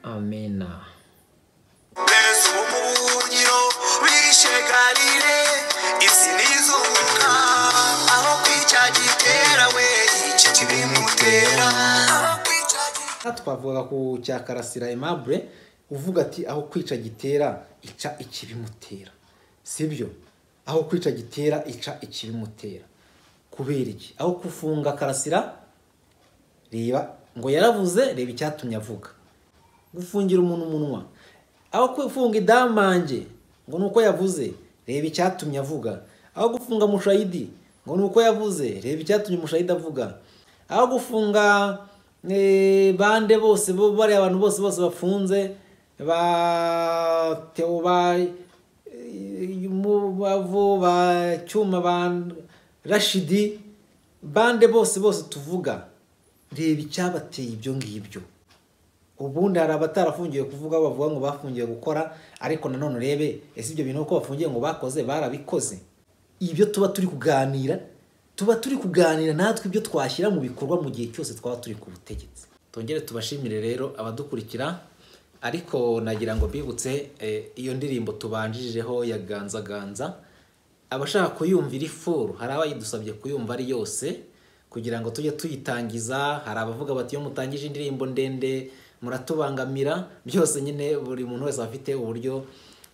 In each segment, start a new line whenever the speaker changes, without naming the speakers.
amena
Yesu umuriro wishe Galile isi n'izuka aho kwica gitera we iki kibimutera aho kwica gitera
twavuga ku cya karasira aimable uvuga ati aho kwica gitera ica ikibimutera sibyo aho kwica gitera ica ikibimutera kubera iki aho kufunga karasira reba ngo yaravuze reba icyatumye avuga gufungira umuntu umunwa aho gufunga idamange ngo ni uko yavuze reba icyatumye avuga aho gufunga mushayidi ngo ni uko yavuze reba icyatumye mushayidi avuga aho gufunga eh, bande bose bo- bariya abantu bose bose bafunze ba teo ba umubavu ba cyuma ba rashidi bande bose bose tuvuga reba icyabateye ibyo ngibyo ubundi hari abatarafungiwe kuvuga bavuga ngo bafungiwe gukora ariko nanone urebe ese ibyo bintu uko bafungiye ngo bakoze barabikoze ibyo tuba turi kuganira tuba turi kuganira natwe ibyo twashyira mu bikorwa mu gihe cyose twaba turi ku butegetsi tongere tubashimire rero abadukurikira ariko nagira ngo mbibutse eh, iyo ndirimbo tubanjijeho ya ganza ganza abashaka kuyumvira ifuru hari abayidusabye kuyumva ari yose kugira ngo tujye tuyitangiza hari abavuga bati iyo mutangije indirimbo ndende muratubangamira byose nyine buri muntu wese aba afite uburyo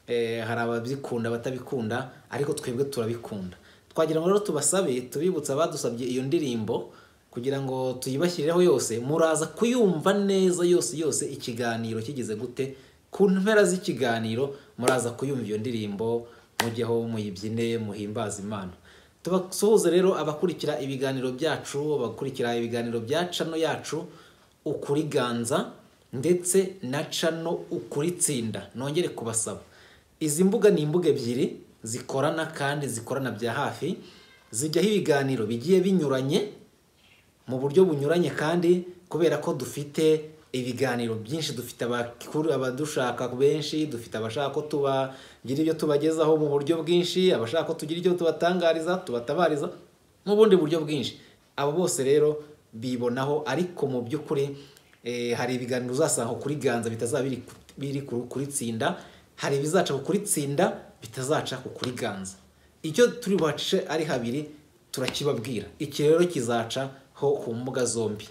eh, hari ababikunda batabikunda ariko twebwe turabikunda twagira ngo rero tubasabe tubibutse abadusabye iyo ndirimbo kugira ngo tuyibashyireho yose muraza kuyumva neza yose yose ikiganiro kigeze gute ku mpera z'ikiganiro muraza kuyumva iyo ndirimbo mujyeho muyibyine muhimbaze imana tubasuhuze rero abakurikira ibiganiro byacu abakurikira ibiganiro bya cano yacu ukuri ganza ndetse na cano ukuri tsinda nongere kubasaba izi mbuga ni imbuga ebyiri zikorana kandi zikorana bya hafi zijyaho ibiganiro bigiye binyuranye mu buryo bunyuranye kandi kubera ko dufite ibiganiro byinshi dufite abakuru abadushaka benshi dufite abashaka ko tubagira ibyo tubagezaho mu buryo bwinshi abashaka ko tugira ibyo tubatangariza tubatabariza n'ubundi buryo bwinshi abo bose rero bibonaho ariko mu by'ukuri eh, hari ibiganiro uzasanga kuri ganza bitazaba biri ku- biri ku- kuri tsinda hari ibizaca ku kuri tsinda bitazaca ku kuri ganza icyo turi buhace ari habiri turakibabwira iki rero kizaca ho ku mbuga zombi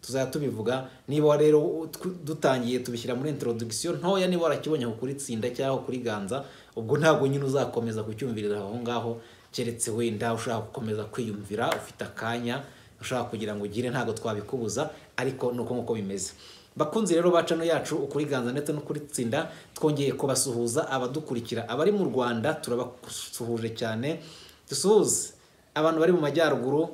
tuzajya tubivuga niba rero tw- dutangiye tubishyira muri introduction ntoya niba warakibonye kuri tsinda cyangwa kuri ganza ubwo ntabwo nyine uzakomeza kucyumvirira aho ngaho keretse wenda ushaka gukomeza kwiyumvira ufite akanya ushaka kugira ngo ugire ntabwo twabikubuza ariko ni uko nguko bimeze bakunzi rero ba cano yacu ukuri ganza ndetse no kuri tsinda twongeye kubasuhuza abadukurikira abari mu rwanda turabasuhuje cyane dusuhuze abantu bari mu majyaruguru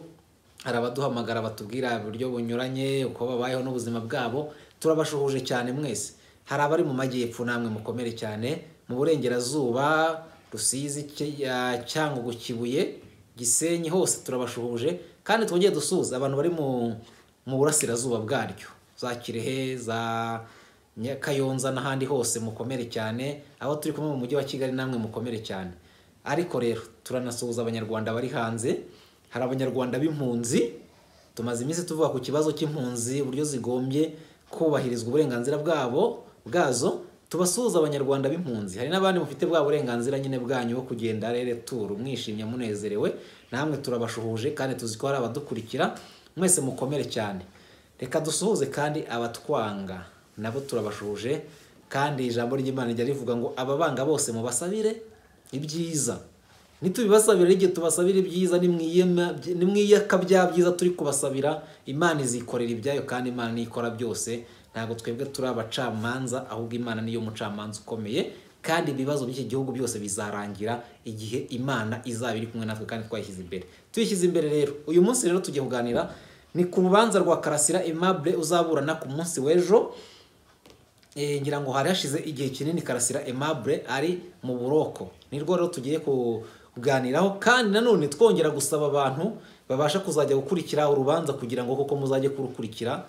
hari abaduhamagara batubwira uburyo bunyuranye uko babayeho n'ubuzima bwabo turabashuhuje cyane mwese hari abari mu majyepfo namwe mukomere cyane mu burengerazuba rusizi Cy- ya- cyangugu kibuye gisenyi hose turabashuhuje kandi twongeye dusuhuza abantu bari mu mu burasirazuba bwaryo za kirehe za Nya- Kayonza n'ahandi hose mukomere cyane aho turi kumwe mu mujyi wa Kigali namwe mukomere cyane ariko rero turanasuhuza abanyarwanda bari hanze hari abanyarwanda b'impunzi tumaze iminsi tuvuga ku kibazo cy'impunzi uburyo zigombye kubahirizwa uburenganzira bwabo bwazo tubasuhuza abanyarwanda b'impunzi hari n'abandi mufite bwa burenganzira nyine bwanyu bwo kugenda rere turu mwishimye munezerewe namwe turabashuhuje kandi tuzi ko hari abadukurikira mwese mukomere cyane reka dusuhuze kandi abatwanga nabo turabashuje kandi ijambo ry'imana rijya rivuga ngo ababanga bose mubasabire ibyiza nitubibasabira igihe tubasabira ibyiza nimwiyema- nimwiyaka bya byiza turi kubasabira imana izikorera ibyayo kandi imana niyo ikora byose ntabwo twebwe turi abacamanza ahubwo imana niyo mucamanza ukomeye kandi ibibazo by'iki gihugu byose bizarangira igihe imana izaba iri kumwe natwe kandi twayishyize imbere tuyishyize imbere rero uyu munsi rero tugiye kuganira ni ku rubanza rwa karasira aimable uzaburana ku munsi w'ejo Eh, ngira ngo hari hashize igihe kinini karasira aimable ari mu buroko ni rwo rero tugiye ku- kuganiraho kandi nanone twongera gusaba abantu babasha kuzajya gukurikira urubanza kugira ngo koko muzajye kurukurikira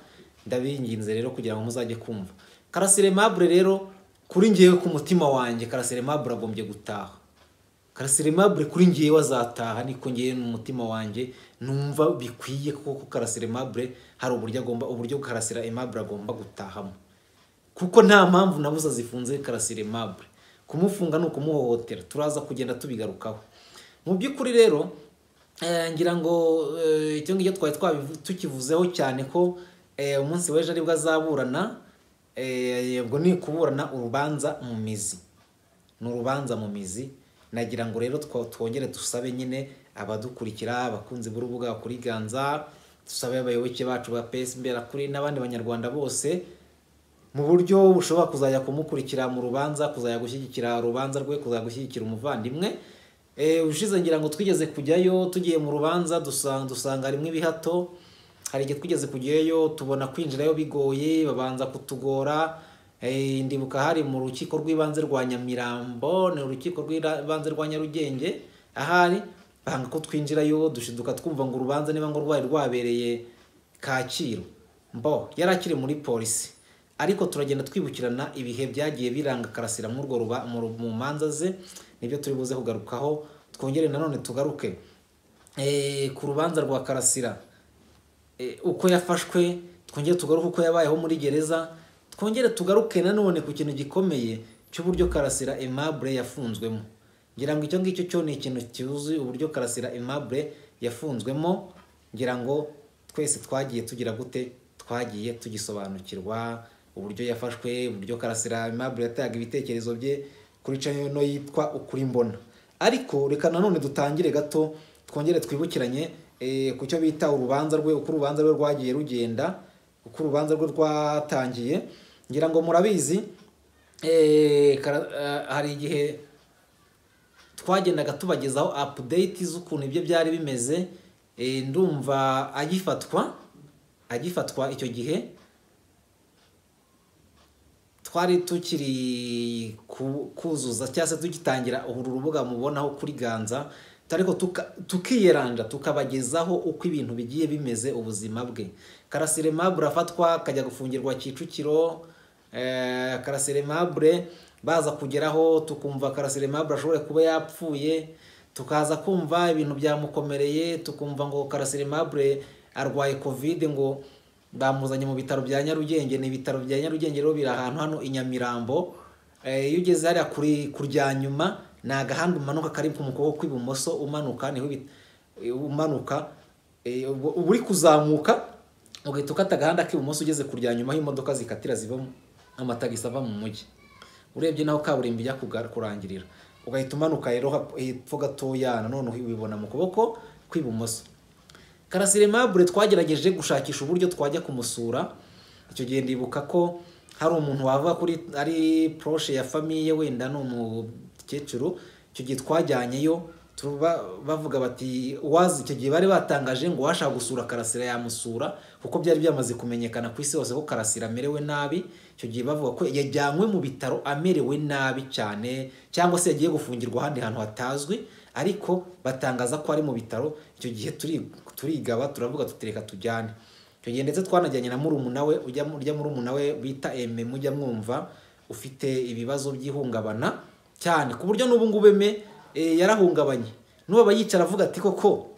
ndabinginze rero kugira ngo muzajye kumva karasira aimable rero kuri ngewe ku mutima wanjye karasira aimable agombye gutaha karasira aimable kuri ngewe azataha niko ngewe mu mutima wanjye numva bikwiye kuko karasira aimable hari uburyo agomba uburyo karasira aimable agomba gutahamo kuko nta mpamvu nabuze zifunze karasire mabure kumufunga ni ukumuhohotera turaza kugenda tubigarukaho mu by'ukuri rero eh, ngira ngo eh, icyo ngicyo twari twabivu- tukivuzeho cyane ko eh, umunsi w'ejo aribwo azaburana eh, ubwo ni kuburana urubanza mu mizi ni urubanza mu mizi nagira ngo rero two- twongere dusabe nyine abadukurikira abakunzi b'urubuga bakuriganza dusabe abayoboke bacu ba pesi kuri n'abandi banyarwanda bose mu buryo bushobora kuzajya kumukurikira mu rubanza kuzajya gushyigikira urubanza rwe kuzajya gushyigikira umuvandimwe Eh, ubushize ngira ngo twigeze kujyayo tugiye mu rubanza dusanga dusanga harimo ibihato hari igihe twigeze kujyayo tubona kwinjirayo bigoye babanza kutugora Eh, ndibuka hari mu rukiko rw'ibanze rwa Nyamirambo ni urukiko rw'ibanze rwa Nyarugenge ahari banga ko twinjirayo dushiduka twumva ngo urubanza niba ngo rwari rwabereye Kacyiru mbo yari akiri muri polisi ariko turagenda twibukirana ibihe byagiye biranga karasira muri urwo ruba mu ru- mu manza ze nibyo turi buze kugarukaho twongere nanone tugaruke eh, ku rubanza rwa karasira eh, uko yafashwe twongere tugaruke uko yabayeho muri gereza twongere tugaruke nanone ku kintu gikomeye cy'uburyo karasira aimable yafunzwemo ngira ngo icyo ngicyo cyo ni ikintu cyuzuye uburyo karasira aimable yafunzwemo ngira ngo twese twagiye tugira gute twagiye tugisobanukirwa uburyo yafashwe uburyo karasira aimable yataga ibitekerezo bye kuri channel no yitwa ukuri mbona ariko reka nanone dutangire gato twongere twibukiranye eh, ku cyo bita urubanza rwe uko urubanza rwe rwagiye rugenda uko urubanza rwe rwatangiye ngira ngo murabizi eh, kara- eh, hari igihe twagendaga tubagezaho update z'ukuntu ibyo byari bimeze eh, ndumva agifatwa agifatwa icyo gihe twari tukiri ku- kuzuza cyangwa se tugitangira uru rubuga mubonaho kuri ganza ariko tuka- tukiyeranja tukabagezaho uko ibintu bigiye bimeze ubuzima bwe karasire mabure afatwa akajya gufungirwa kicukiro eh, karasire mabure baza kugeraho tukumva karasire mabure ashobora kuba yapfuye tukaza kumva ibintu byamukomereye tukumva ngo karasire mabure arwaye kovide ngo bamuzanye mu bitaro bya Nyarugenge ni ibitaro bya Nyarugenge rero biri ahantu hano i Nyamirambo Eh, iyo ugeze hariya kuri kurya nyuma ni agahanda umanuka kari mu kuboko kw'ibumoso umanuka niho ibi- eh, umanuka Eh, ubu uba uri kuzamuka ugahita ukata agahanda k'ibumoso ugeze kurya nyuma aho imodoka zikatira ziva mu- amatagisi ava mu mujyi urebye naho kaburimbo ijya kuga- kurangirira ugahita umanuka rero hap- hepfo gatoya nanone ubibona mu kuboko kw'ibumoso karasire mabure twagerageje gushakisha uburyo twajya kumusura icyo gihe ndibuka ko hari umuntu wava kuri ari poroshe ya famiye wenda ni umukecuru icyo gihe twajyanyeyo tuba- bavuga bati wazi icyo gihe bari batangaje ngo uwashaka gusura karasira yamusura kuko byari byamaze kumenyekana ku isi hose ko karasira amerewe nabi icyo gihe bavuga ko yajyanywe mu bitaro amerewe nabi cyane cyangwa se yagiye gufungirwa ahandi hantu hatazwi ariko batangaza ko ari mu bitaro icyo gihe turi- turigaba turavuga tutereka tujyane icyo gihe ndetse twanajyanye na murumuna we ujya mu- urya murumuna we bita eme mujya mwumva ufite ibibazo by'ihungabana cyane ku buryo n'ubu ngubu eme eh, yarahungabanye n'ubu aba yicara avuga ati koko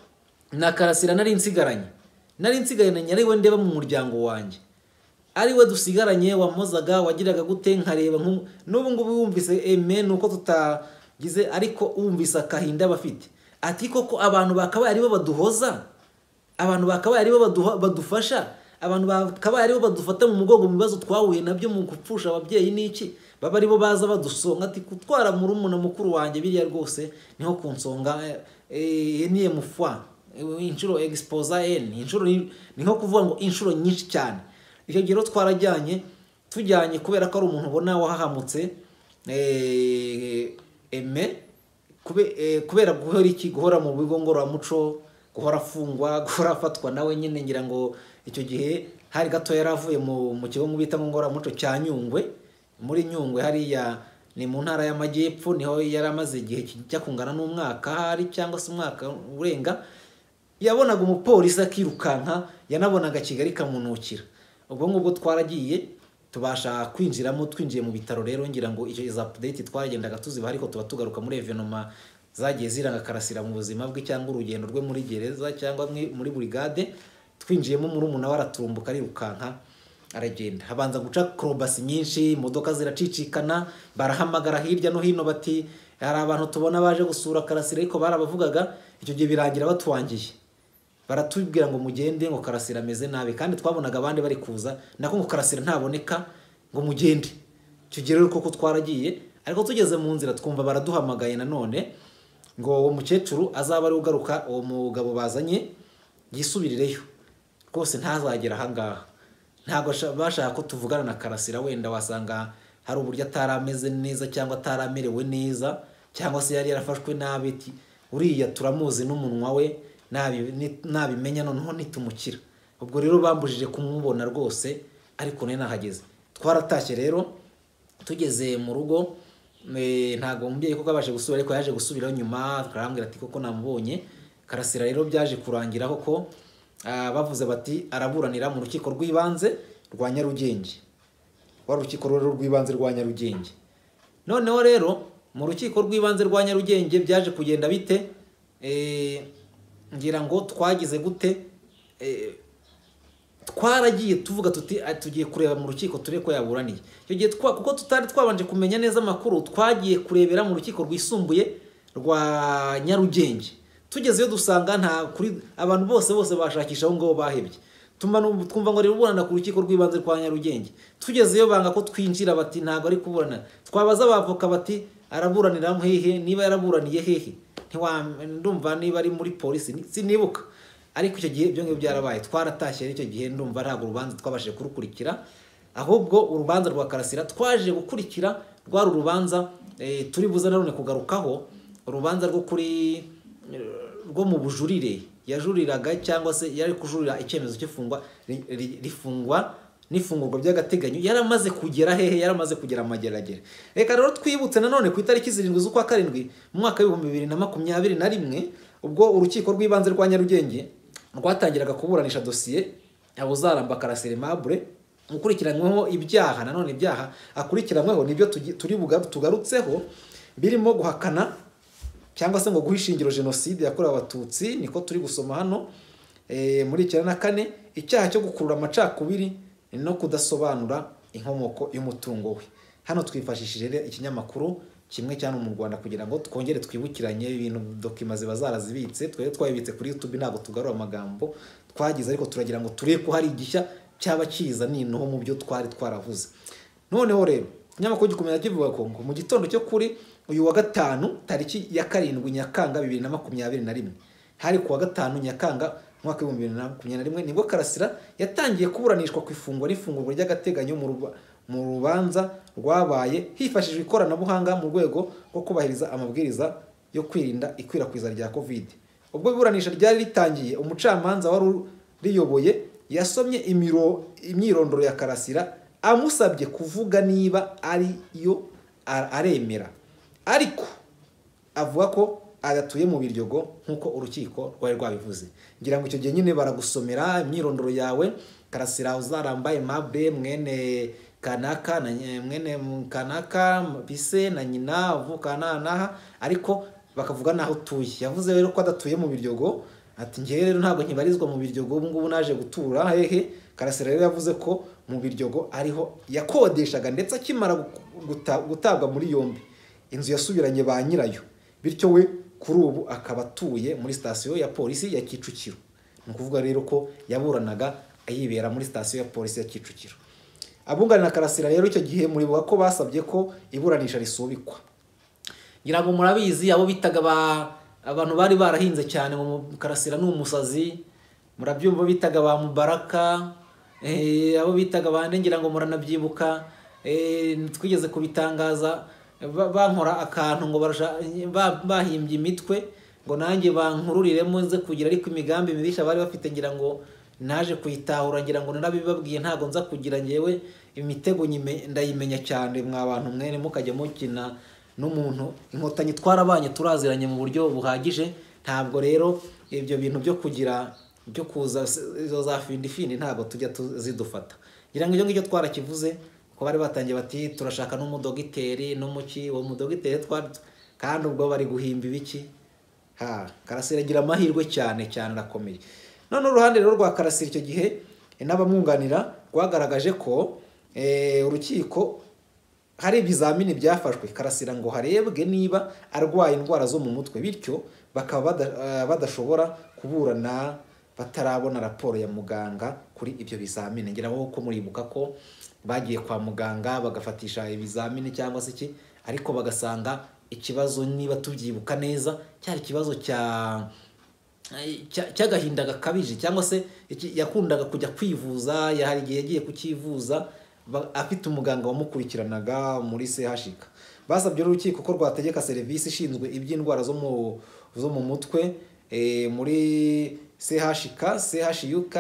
na karasira nari nsigaranye nari nsigaranye ari we ndeba mu muryango wanjye ari we dusigaranye wamozaga wagiraga gute nkareba nk'ubu n'ubu ngubu wumvise eme ni uko tutagize ariko wumvise akahinda bafite ati koko abantu bakabaye aribo baduhoza abantu bakabaye aribo baduha- badufasha abantu bakabaye aribo badufata mu mugongo mu bibazo twahuye nabyo mu gupfusha ababyeyi n'iki baba aribo baza badusonga ati kutwara murumuna mukuru wanjye biriya rwose niho kunsonga eh, eh, niye mufwa Eh, inshuro egisipoza eni inshuro ni ni nko kuvuga ngo inshuro nyinshi cyane icyo gihe rero twarajyanye tujyanye kubera ko ari umuntu ubona wahahamutse eh, eme kube- eh, kubera guhora iki guhora mu bigo ngororamuco guhora afungwa guhora afatwa nawe nyine ngira ngo icyo gihe hari gato yari avuye mu mu kigo bita ngo ngororamuco cya nyungwe muri nyungwe hariya ni mu ntara y'amajyepfo niho yari amaze igihe kijya kungana n'umwaka hari cyangwa se umwaka urenga yabonaga umupolisi akirukanka yanabonaga kigali kamunukira ubwo ngubwo twaragiye tubasha kwinjiramo twinjiye mu bitaro rero ngira ngo icyo izo update twaragendaga tuziba ariko tuba tugaruka muri evenoma zagiye ziranga karasira mu buzima bwe cyangwa urugendo rwe muri gereza cyangwa mwi- muri burigade twinjiyemo murumuna we araturumbuka arirukanka aragenda habanza guca korobasi nyinshi imodoka ziracicikana barahamagara hirya no hino bati hari abantu tubona baje gusura karasira ariko barabavugaga icyo gihe birangira batuwangiye baratubwira ngo mugende ngo karasira ameze nabi kandi twabonaga abandi bari kuza nako ngo karasira ntaboneka ngo mugende icyo gihe rero koko twaragiye ariko tugeze mu nzira twumva baraduhamagaye nanone ngo uwo mukecuru azaba ari ugaruka uwo mugabo bazanye yisubirireyo rwose ntazagera ahangaha ntabwo asha- bashaka ko tuvugana na karasira wenda wasanga hari uburyo atari ameze neza cyangwa atari amerewe neza cyangwa se yari yarafashwe nabi ati uriya turamuzi n'umunwa we nabi- ni- nabimenya noneho nitumukira ubwo rero bambujije kumubona rwose ariko nari nahageze twaratashye rero tugeze mu rugo eh, ntabwo umubyeyi kuko abashe gusubira ariko yaje gusubiraho nyuma tukarambwira ati koko namubonye karasira rero byaje kurangira koko ah, bavuze bati araburanira mu rukiko rw'ibanze rwa nyarugenge wa rukiko rero rw'ibanze rwa nyarugenge noneho rero mu rukiko rw'ibanze rwa nyarugenge byaje kugenda bite Eh, ngira ngo twagize gute Eh, twaragiye tuvuga tuti "Ah, tugiye kureba mu rukiko turebe ko yaburaniye icyo gihe twa kuko tutari twabanje kumenya neza amakuru twagiye kurebera mu rukiko rwisumbuye rwa nyarugenge tugezeyo dusanga nta kuri abantu bose bose bashakisha aho ngaho bahebye Tumva nu- twumva ngo ari kuburana ku rukiko rw'ibanze rwa nyarugenge tugezeyo banga ko twinjira bati ntabwo ari kuburana twabaza abavoka bati araburanira hehe niba yaraburaniye hehe Ntiwa- ndumva niba ari muri polisi ni- sinibuka ariko icyo gihe ibyo ngibyo byarabaye twaratashye rero icyo gihe ndumva ntabwo urubanza twabashije kurukurikira ahubwo urubanza rwa karasira twaje gukurikira rwari urubanza eh, turi buze nanone kugarukaho urubanza rwo kuri rwo mu bujurire yajuriraga cyangwa se yari kujurira icyemezo cy'ifungwa ri- ri- rifungwa n'ifungurwa by'agateganyo yari amaze kugera hehe yari amaze kugera amageragere reka rero twibutse nanone ku itariki zirindwi z'ukwa karindwi mu mwaka w'ibihumbi bibiri na makumyabiri na rimwe ubwo urukiko rw'ibanze rwa nyarugenge rwatangiraga kuburanisha dosiye abuzaramba karasire mabure ukurikiranyweho ibyaha nanone ibyaha akurikiranyweho nibyo tugi- turi buga- tugarutseho birimo guhakana cyangwa se ngo guha ishingiro jenoside yakorewe abatutsi niko turi gusoma hano eh, muri icyenda na kane icyaha cyo gukurura amacakubiri no kudasobanura inkomoko y'umutungo we hano twifashishije rero ikinyamakuru kimwe cyane mu Rwanda kugira ngo twongere twibukiranye ibintu dokima ziba zarazibitse twari twayibitse kuri YouTube ntabwo tugarura amagambo twagize ariko turagira ngo turebe ko hari igishya cyaba kiza nintuho mu byo twari twaravuze noneho rero ikinyamakuru gikomeza kivuga ko ngo mu gitondo cyo kuri uyu wa gatanu tariki ya karindwi nyakanga bibiri na makumyabiri na rimwe hari ku wa gatanu nyakanga umwaka w'ibihumbi bibiri na makumyabiri na rimwe nibwo karasira yatangiye kuburanishwa ku ifungwa n'ifungurwa ry'agateganyo mu ruba- mu rubanza rwabaye hifashishijwe ikoranabuhanga mu rwego rwo kubahiriza amabwiriza yo kwirinda ikwirakwiza rya covid ubwo iburanisha ryari ritangiye umucamanza wari riyoboye yasomye imiro- imyirondoro ya karasira amusabye kuvuga niba ari yo a- aremera ariko avuga ko adatuye mu biryogo nk'uko urukiko rwari rwabivuze ngira ngo icyo gihe nyine baragusomera imyirondoro yawe karasira uzarambaye mabe mwene kanaka na nye- mwene kanaka bise na nyina uvuka na naha ariko bakavuga n'aho utuye yavuze rero ko adatuye mu biryogo ati ngewe rero ntabwo nkibarizwa mu biryogo ubu ngubu naje gutura hehe karasira rero yavuze ko mu biryogo ariho yakodeshaga ndetse akimara guta- gutabwa muri yombi inzu yasubiranye ba nyirayo bityo we kuri ubu akaba atuye muri sitasiyo ya polisi ya kicukiro ni ukuvuga rero ko yaburanaga yibera muri sitasiyo ya polisi ya kicukiro abunganira karasira rero icyo gihe muribuka ko basabye ko iburanisha risubikwa ngira ngo murabizi abo bitaga ba abantu bari barahinze cyane mu karasira ni umusazi murabyumva bitaga ba mubaraka eh, abo bitaga bande ngira ngo muranabyibuka eh, twigeze kubitangaza ba- bankora akantu ngo barasha- ba- bahimbye imitwe ngo nanjye bankururiremo nze kugira ariko imigambi mibisha bari bafite ngira ngo naje kuyitahura ngira ngo narabibabwiye ntabwo nza kugira ngewe imitego nyime- ndayimenya cyane mwa bantu mwene mukajya mukina n'umuntu inkotanyi twarabanye turaziranye mu buryo buhagije ntabwo rero ibyo bintu byo kugira byo kuza izo za findi findi ntabwo tujya tu- zidufata ngira ngo ibyo ngibyo twarakivuze ko bari batangiye bati turashaka n'umudogiteri n'umuki uwo mudogiteri twari kandi ubwo bari guhimba ibiki ha karasira agira amahirwe cyane cyane arakomeye none uruhande rero rwa karasira icyo gihe eh, n'abamwunganira rwagaragaje ko eh, urukiko hari ibizamini byafashwe karasira ngo harebwe niba arwaye indwara zo mu mutwe bityo bakaba bada- eh, badashobora kuburana batarabona raporo ya muganga kuri ibyo bizamini ngira ngo ko muribuka ko bagiye kwa muganga bagafatisha ibizamini cyangwa se iki ariko bagasanga ikibazo niba tubyibuka neza cyari ikibazo cya cya- cy'agahinda gakabije cyangwa se iki- yakundaga kujya kwivuza yahari igihe yagiye kukivuza ba- afite umuganga wamukurikiranaga muri CHK basabye urukiko ko rwategeka serivisi ishinzwe iby'indwara zo mu zo mu mutwe eh, muri CHK CHUK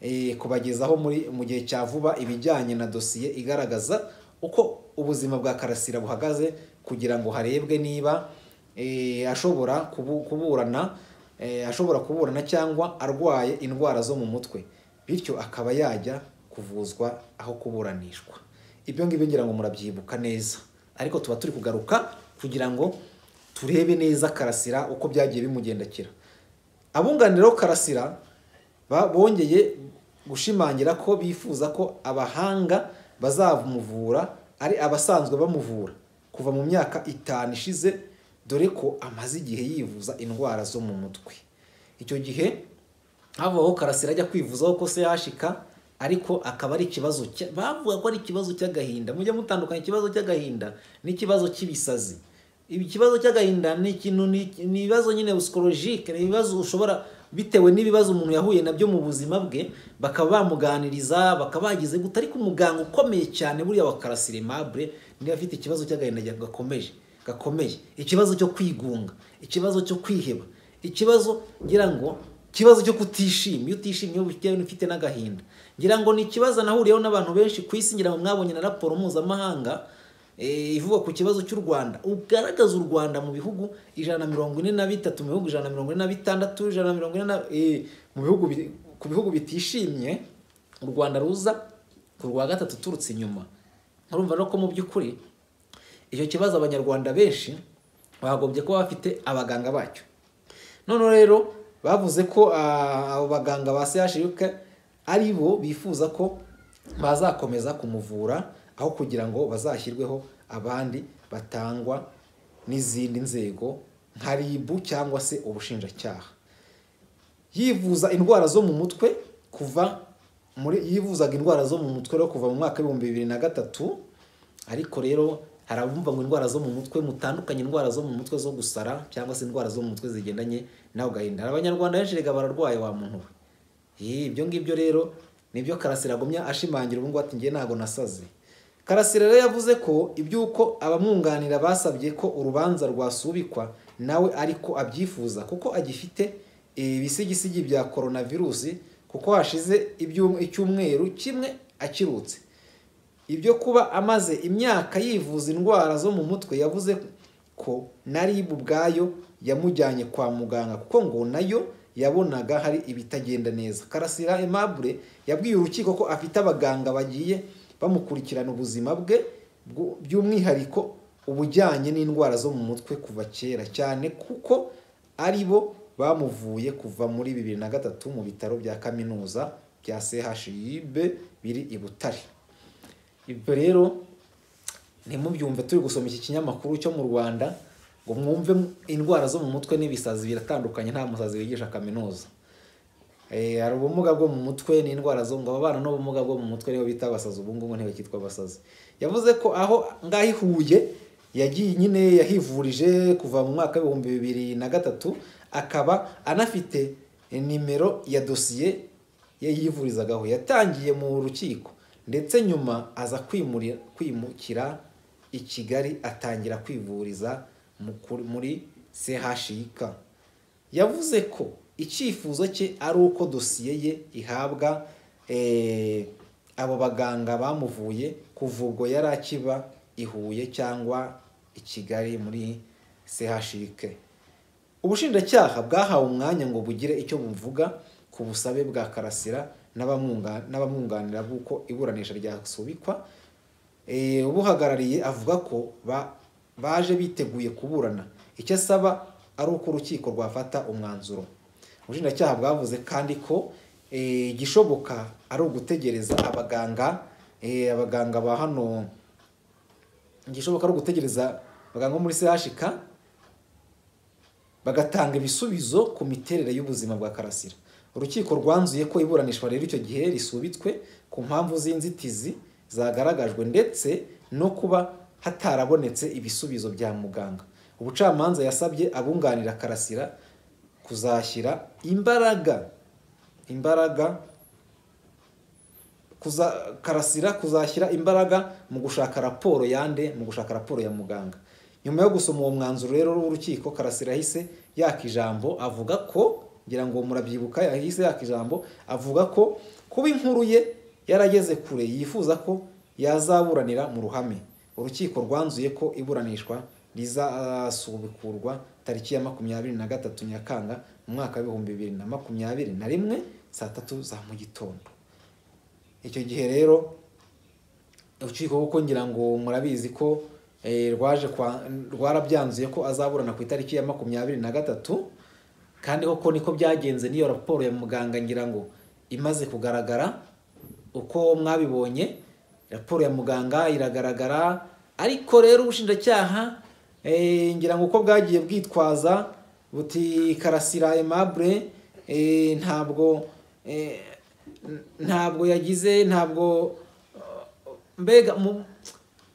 eh, kubagezaho muri mu gihe cya vuba ibijyanye na dosiye igaragaza uko ubuzima bwa karasira buhagaze kugira ngo harebwe niba eh, ashobora kubu- kuburana eh, ashobora kuburana cyangwa arwaye indwara zo mu mutwe bityo akaba yajya kuvuzwa aho kuburanishwa ibyo ngibyo ngira ngo murabyibuka neza ariko tuba turi kugaruka kugira ngo turebe neza karasira uko byagiye bimugendekera abunganira karasira ba- bongeye gushimangira ko bifuza ko abahanga bazamuvura ari abasanzwe bamuvura kuva mu myaka itanu ishize dore ko amaze igihe yivuza indwara zo mu mutwe icyo gihe havaho karasira ajya kwivuzaho ko se yashika ariko akaba ari ikibazo cya- bavuga ko ari ikibazo cy'agahinda mujye mutandukanya ikibazo cy'agahinda n'ikibazo cy'ibisazi ibi ikibazo cy'agahinda ni ikintu ni ni ibibazo nyine psikologike ni ibibazo ushobora bitewe n'ibibazo umuntu yahuye nabyo mu buzima bwe bakaba bamuganiriza bakaba bageze gute ariko umuganga ukomeye cyane buriya wa karasire mabure niba afite ikibazo cy'agahinda gakomeje gakomeye ikibazo cyo kwigunga ikibazo cyo kwiheba ikibazo ngira ngo ikibazo cyo kutishima iyo utishimye uba ufite- ufite n'agahinda ngira ngo ni ikibazo nahuriyeho n'abantu benshi ku isi ngira ngo mwabonye na raporo mpuzamahanga eh, ivuga ku kibazo cy'u Rwanda ugaragaza u Rwanda mu bihugu ijana na mirongo ine na bitatu mu bihugu ijana na mirongo ine na bitandatu ijana na mirongo ine na eh, mu bihugu bi- ku bihugu bitishimye u Rwanda ruza ku rwa gatatu uturutse inyuma urumva no ko mu by'ukuri icyo kibazo abanyarwanda benshi bagombye kuba bafite abaganga bacyo noneho rero bavuze ko ah, abo baganga ba CHUK ari bo bifuza ko bazakomeza kumuvura aho kugira ngo bazashyirweho abandi batangwa n'izindi nzego nka RIB cyangwa se ubushinjacyaha yivuza indwara zo mu mutwe kuva muri yivuzaga indwara zo mu mutwe rero kuva mu mwaka w'ibihumbi bibiri na gatatu ariko rero hari abumva ngo indwara zo mu mutwe mutandukanye indwara zo mu mutwe zo gusara cyangwa se indwara zo mu mutwe zigendanye nawe gahinda hari abanyarwanda benshi rega bararwaye wa muntu we Ye, ibyo ngibyo rero nibyo karasira agumya ashimangira ubu ngubu ati njye ntabwo nasaze karasira rero yavuze ko iby'uko abamwunganira basabye ko urubanza rwasubikwa nawe ariko abyifuza kuko agifite ibisigisigi bya coronavirusi kuko hashize ibyum- icyumweru kimwe akirutse ibyo kuba amaze imyaka yivuza indwara zo mu mutwe yavuze ko na RIB ubwayo yamujyanye kwa muganga kuko ngo nayo yabonaga hari ibitagenda neza karasira aimable yabwiye urukiko ko afite abaganga bagiye bamukurikirana ubuzima bwe bwu- by'umwihariko ubujyanye n'indwara zo mu mutwe kuva kera cyane kuko ari bo bamuvuye kuva muri bibiri na gatatu mu bitaro bya kaminuza bya CHUB biri i Butare ibyo rero ntimubyumve turi gusoma iki kinyamakuru cyo mu rwanda ngo mwumve indwara zo mu mutwe n'ibisazi biratandukanye nta musazi wigisha kaminuza Eh, hari ubumuga bwo mu mutwe n'indwara zo ngo ababana n'ubumuga bwo mu mutwe nibo bita abasazi ubu ngubu ntibakitwa abasazi yavuze ko aho ngaho i huye yagiye nyine yahivurije kuva mu mwaka w'ibihumbi bibiri na gatatu akaba anafite nimero ya dosiye ye yivurizagaho yatangiye mu rukiko ndetse nyuma aza kwimuri- kwimukira i kigali atangira kwivuriza mu kuri- muri chik yavuze ko icyifuzo cye ari uko dosiye ye ihabwa eh, abo baganga bamuvuye kuva ubwo yari akiba i Huye cyangwa i Kigali muri CHUK. Ubushinjacyaha bwahawe umwanya ngo bugire icyo buvuga ku busabe bwa Karasira n'abamunga- n'abamwunganira b'uko iburanisha ryasubikwa Eh, ubuhagarariye avuga ko ba- baje biteguye kuburana icyo asaba ari uko urukiko rwafata umwanzuro ubushinjacyaha bwavuze kandi ko eh, igishoboka ari ugutegereza abaganga eh, abaganga ba hano ngishoboka ari ugutegereza abaganga bo muri chk bagatanga ibisubizo ku miterere y'ubuzima bwa karasira urukiko rwanzuye ko iburanishwa rero icyo gihe risubitswe ku mpamvu z'inzitizi zagaragajwe ndetse no kuba hatarabonetse ibisubizo bya muganga ubucamanza yasabye abunganira karasira kuzashyira imbaraga imbaraga kuza karasira kuzashyira imbaraga mu gushaka raporo yande mu gushaka raporo ya muganga nyuma yo gusoma uwo mwanzuro rero w'urukiko karasira yahise yaka ijambo avuga ko ngira ngo murabyibuka yahise yaka ijambo avuga ko kuba inkuru ye yarageze kure yifuza ko yazaburanira mu ruhame urukiko rwanzuye ko iburanishwa rizasubukurwa tariki ya makumyabiri na gatatu nyakanga mu mwaka w'ibihumbi bibiri na makumyabiri na rimwe saa tatu za mu gitondo icyo gihe rero urukiko kuko ngira ngo murabizi ko eh, rwaje kwa- rwarabyanzuye ko azaburana ku itariki ya makumyabiri na gatatu kandi koko niko byagenze n'iyo raporo ya muganga ngira ngo imaze kugaragara uko mwabibonye raporo ya muganga iragaragara ariko rero ubushinjacyaha eh, ngira ngo uko bwagiye bwitwaza buti karasira aimable eh, ntabwo eh, n- ntabwo yagize ntabwo mbega mu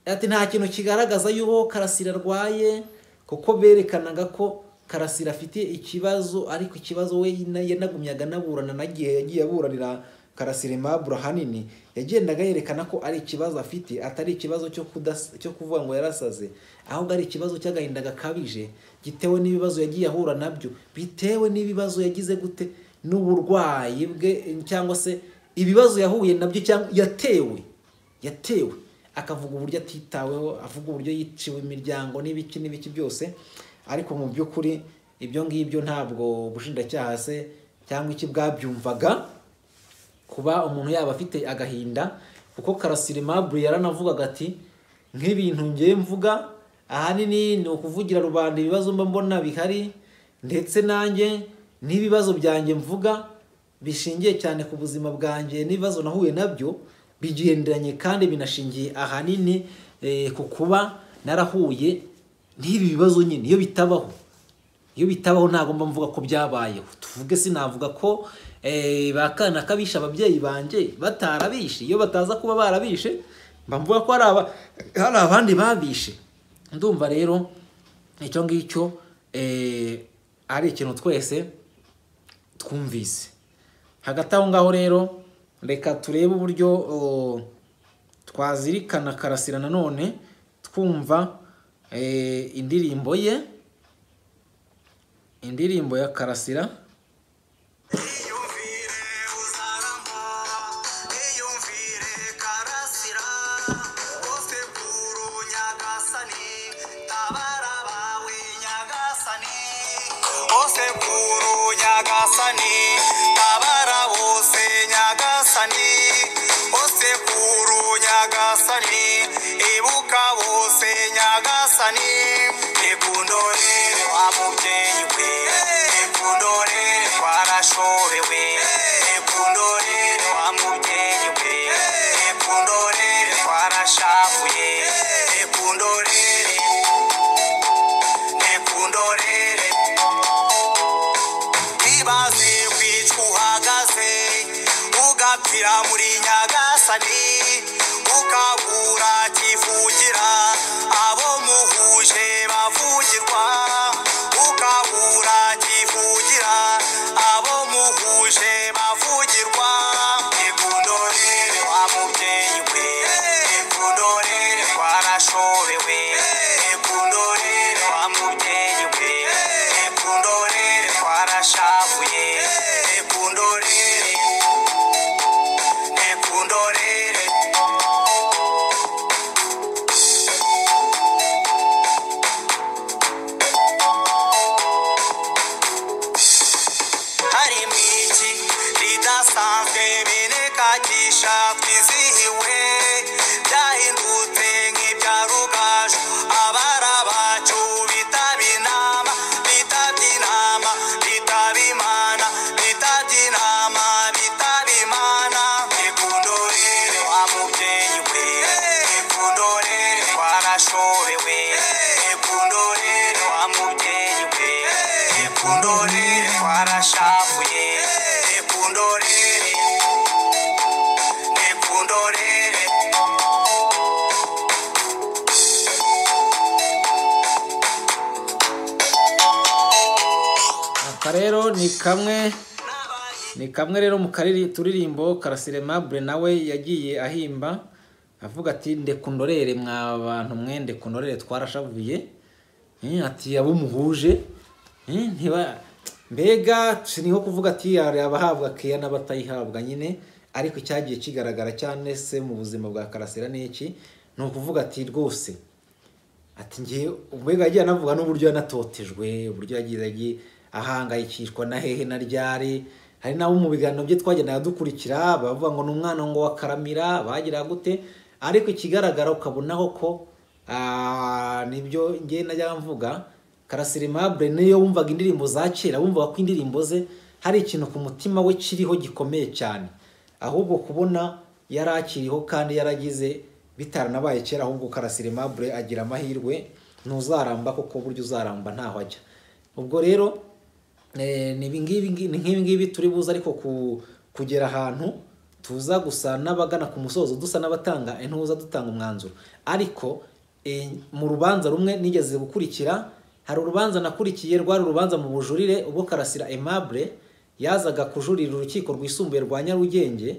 ati nta kintu kigaragaza yuko karasira arwaye kuko berekanaga ko karasira afite ikibazo ariko ikibazo we na- yanagumyaga anaburana nagiye yagiye aburanira karasira imabura hanini yagendaga yerekana ko ari ikibazo afite atari ikibazo cyo kudas- cyo kuvuga ngo yarasaze ahubwo ari ikibazo cy'agahinda gakabije gitewe n'ibibazo yagiye ahura nabyo bitewe n'ibibazo yagize gute n'uburwayi bwe cyangwa se ibibazo yahuye nabyo cyangwa yatewe yatewe akavuga uburyo atitaweho avuga uburyo yiciwe imiryango n'ibiki n'ibiki byose ariko mu by'ukuri ibyo ngibyo ntabwo ubushinjacyaha se cyangwa iki bwabyumvaga kuba umuntu yaba afite agahinda kuko karasira imabure yaranavugaga ati nk'ibintu ngiye mvuga ahanini ni ukuvugira rubanda ibibazo mba mbona bihari ndetse nanjye n'ibibazo byanjye mvuga bishingiye cyane ku buzima bwanjye n'ibibazo nahuye nabyo bigenderanye kandi binashingiye ahanini eh, ku kuba narahuye n'ibi bibazo nyine iyo bitabaho iyo bitabaho ntabwo mba mvuga ko byabayeho tuvuge sinavuga ko eh, ba kana kabishe ababyeyi banjye batarabishe iyo bataza kuba barabishe mba mvuga ko hari aba- hari abandi babishe ndumva rero icyo ngicyo eh, ari ikintu twese twumvise hagati aho ngaho rero reka turebe uburyo o, twazirikana karasira nanone twumva eh, indirimbo ye indirimbo ya karasira
Iyumvire uzaramba, iyumvire karasira, bose buru nyagasani, tabara abawe nyagasani. Bose buru nyagasani, tabara bose nyagasani. Bose buru nyagasani, ibuka bose nyagasani. Nikundorere wa mubyeyi we, nikundorere twarashobewe, nikundorere wa mubyeyi we, nikundorere twarashavuye, nikundorere, nikundorere. Ibaze ku icwa uhagaze ugapfira muri nyagasani ukabura kivugira abo muhuje bavugirwa ukabura kivugira abo muhuje bavugirwa nikundorere wa mubyeyi we nikundorere twarashobewe nikundorere wa mubyeyi we nikundorere twarashavuye nikundorere nikundorere
aha rero ni kamwe ni kamwe rero mu kariri turirimbo karasire mabure nawe yagiye ahimba avuga ati ndekundorere mwa bantu mwe ndekundorere twarashavuye Eh, ati abo muhuje Eh, ntiba mbega si niho kuvuga ati hari abahabwa keya n'abatayihabwa nyine ariko icyagiye kigaragara cyane se mu buzima bwa karasira ni iki ni ukuvuga ati rwose ati ngewe mbega yagiye anavuga n'uburyo yanatotejwe uburyo yagiye yagiye ahangayikishwa na hehe na ryari hari n'abo mu biganiro bye twagendaga dukurikira bavuga ngo ni umwana ngo wakaramira bagira gute ariko ikigaragara ukabonaho ko ah, nibyo ngewe najya mvuga karasirimabure niyo wumvaga indirimbo za kera wumvaga ko indirimbo ze hari ikintu ku mutima we kiriho gikomeye cyane ahubwo kubona yari akiriho kandi yaragize bitaranabaye kera ahubwo karasirimabure agira amahirwe ntuzaramba kuko burya uzaramba ntaho ajya ubwo rero eh, ni ibi ngibi ngi- ni nk'ibi ngibi turi buze ariko ku- kugera ahantu tuza gusa n'abagana ku musozo dusa n'abatanga intuza dutanga umwanzuro ariko eh, mu rubanza rumwe nigeze gukurikira hari urubanza nakurikiye rwari urubanza mu bujurire ubwo karasira aimable yazaga kujurira urukiko rwisumbuye rwa nyarugenge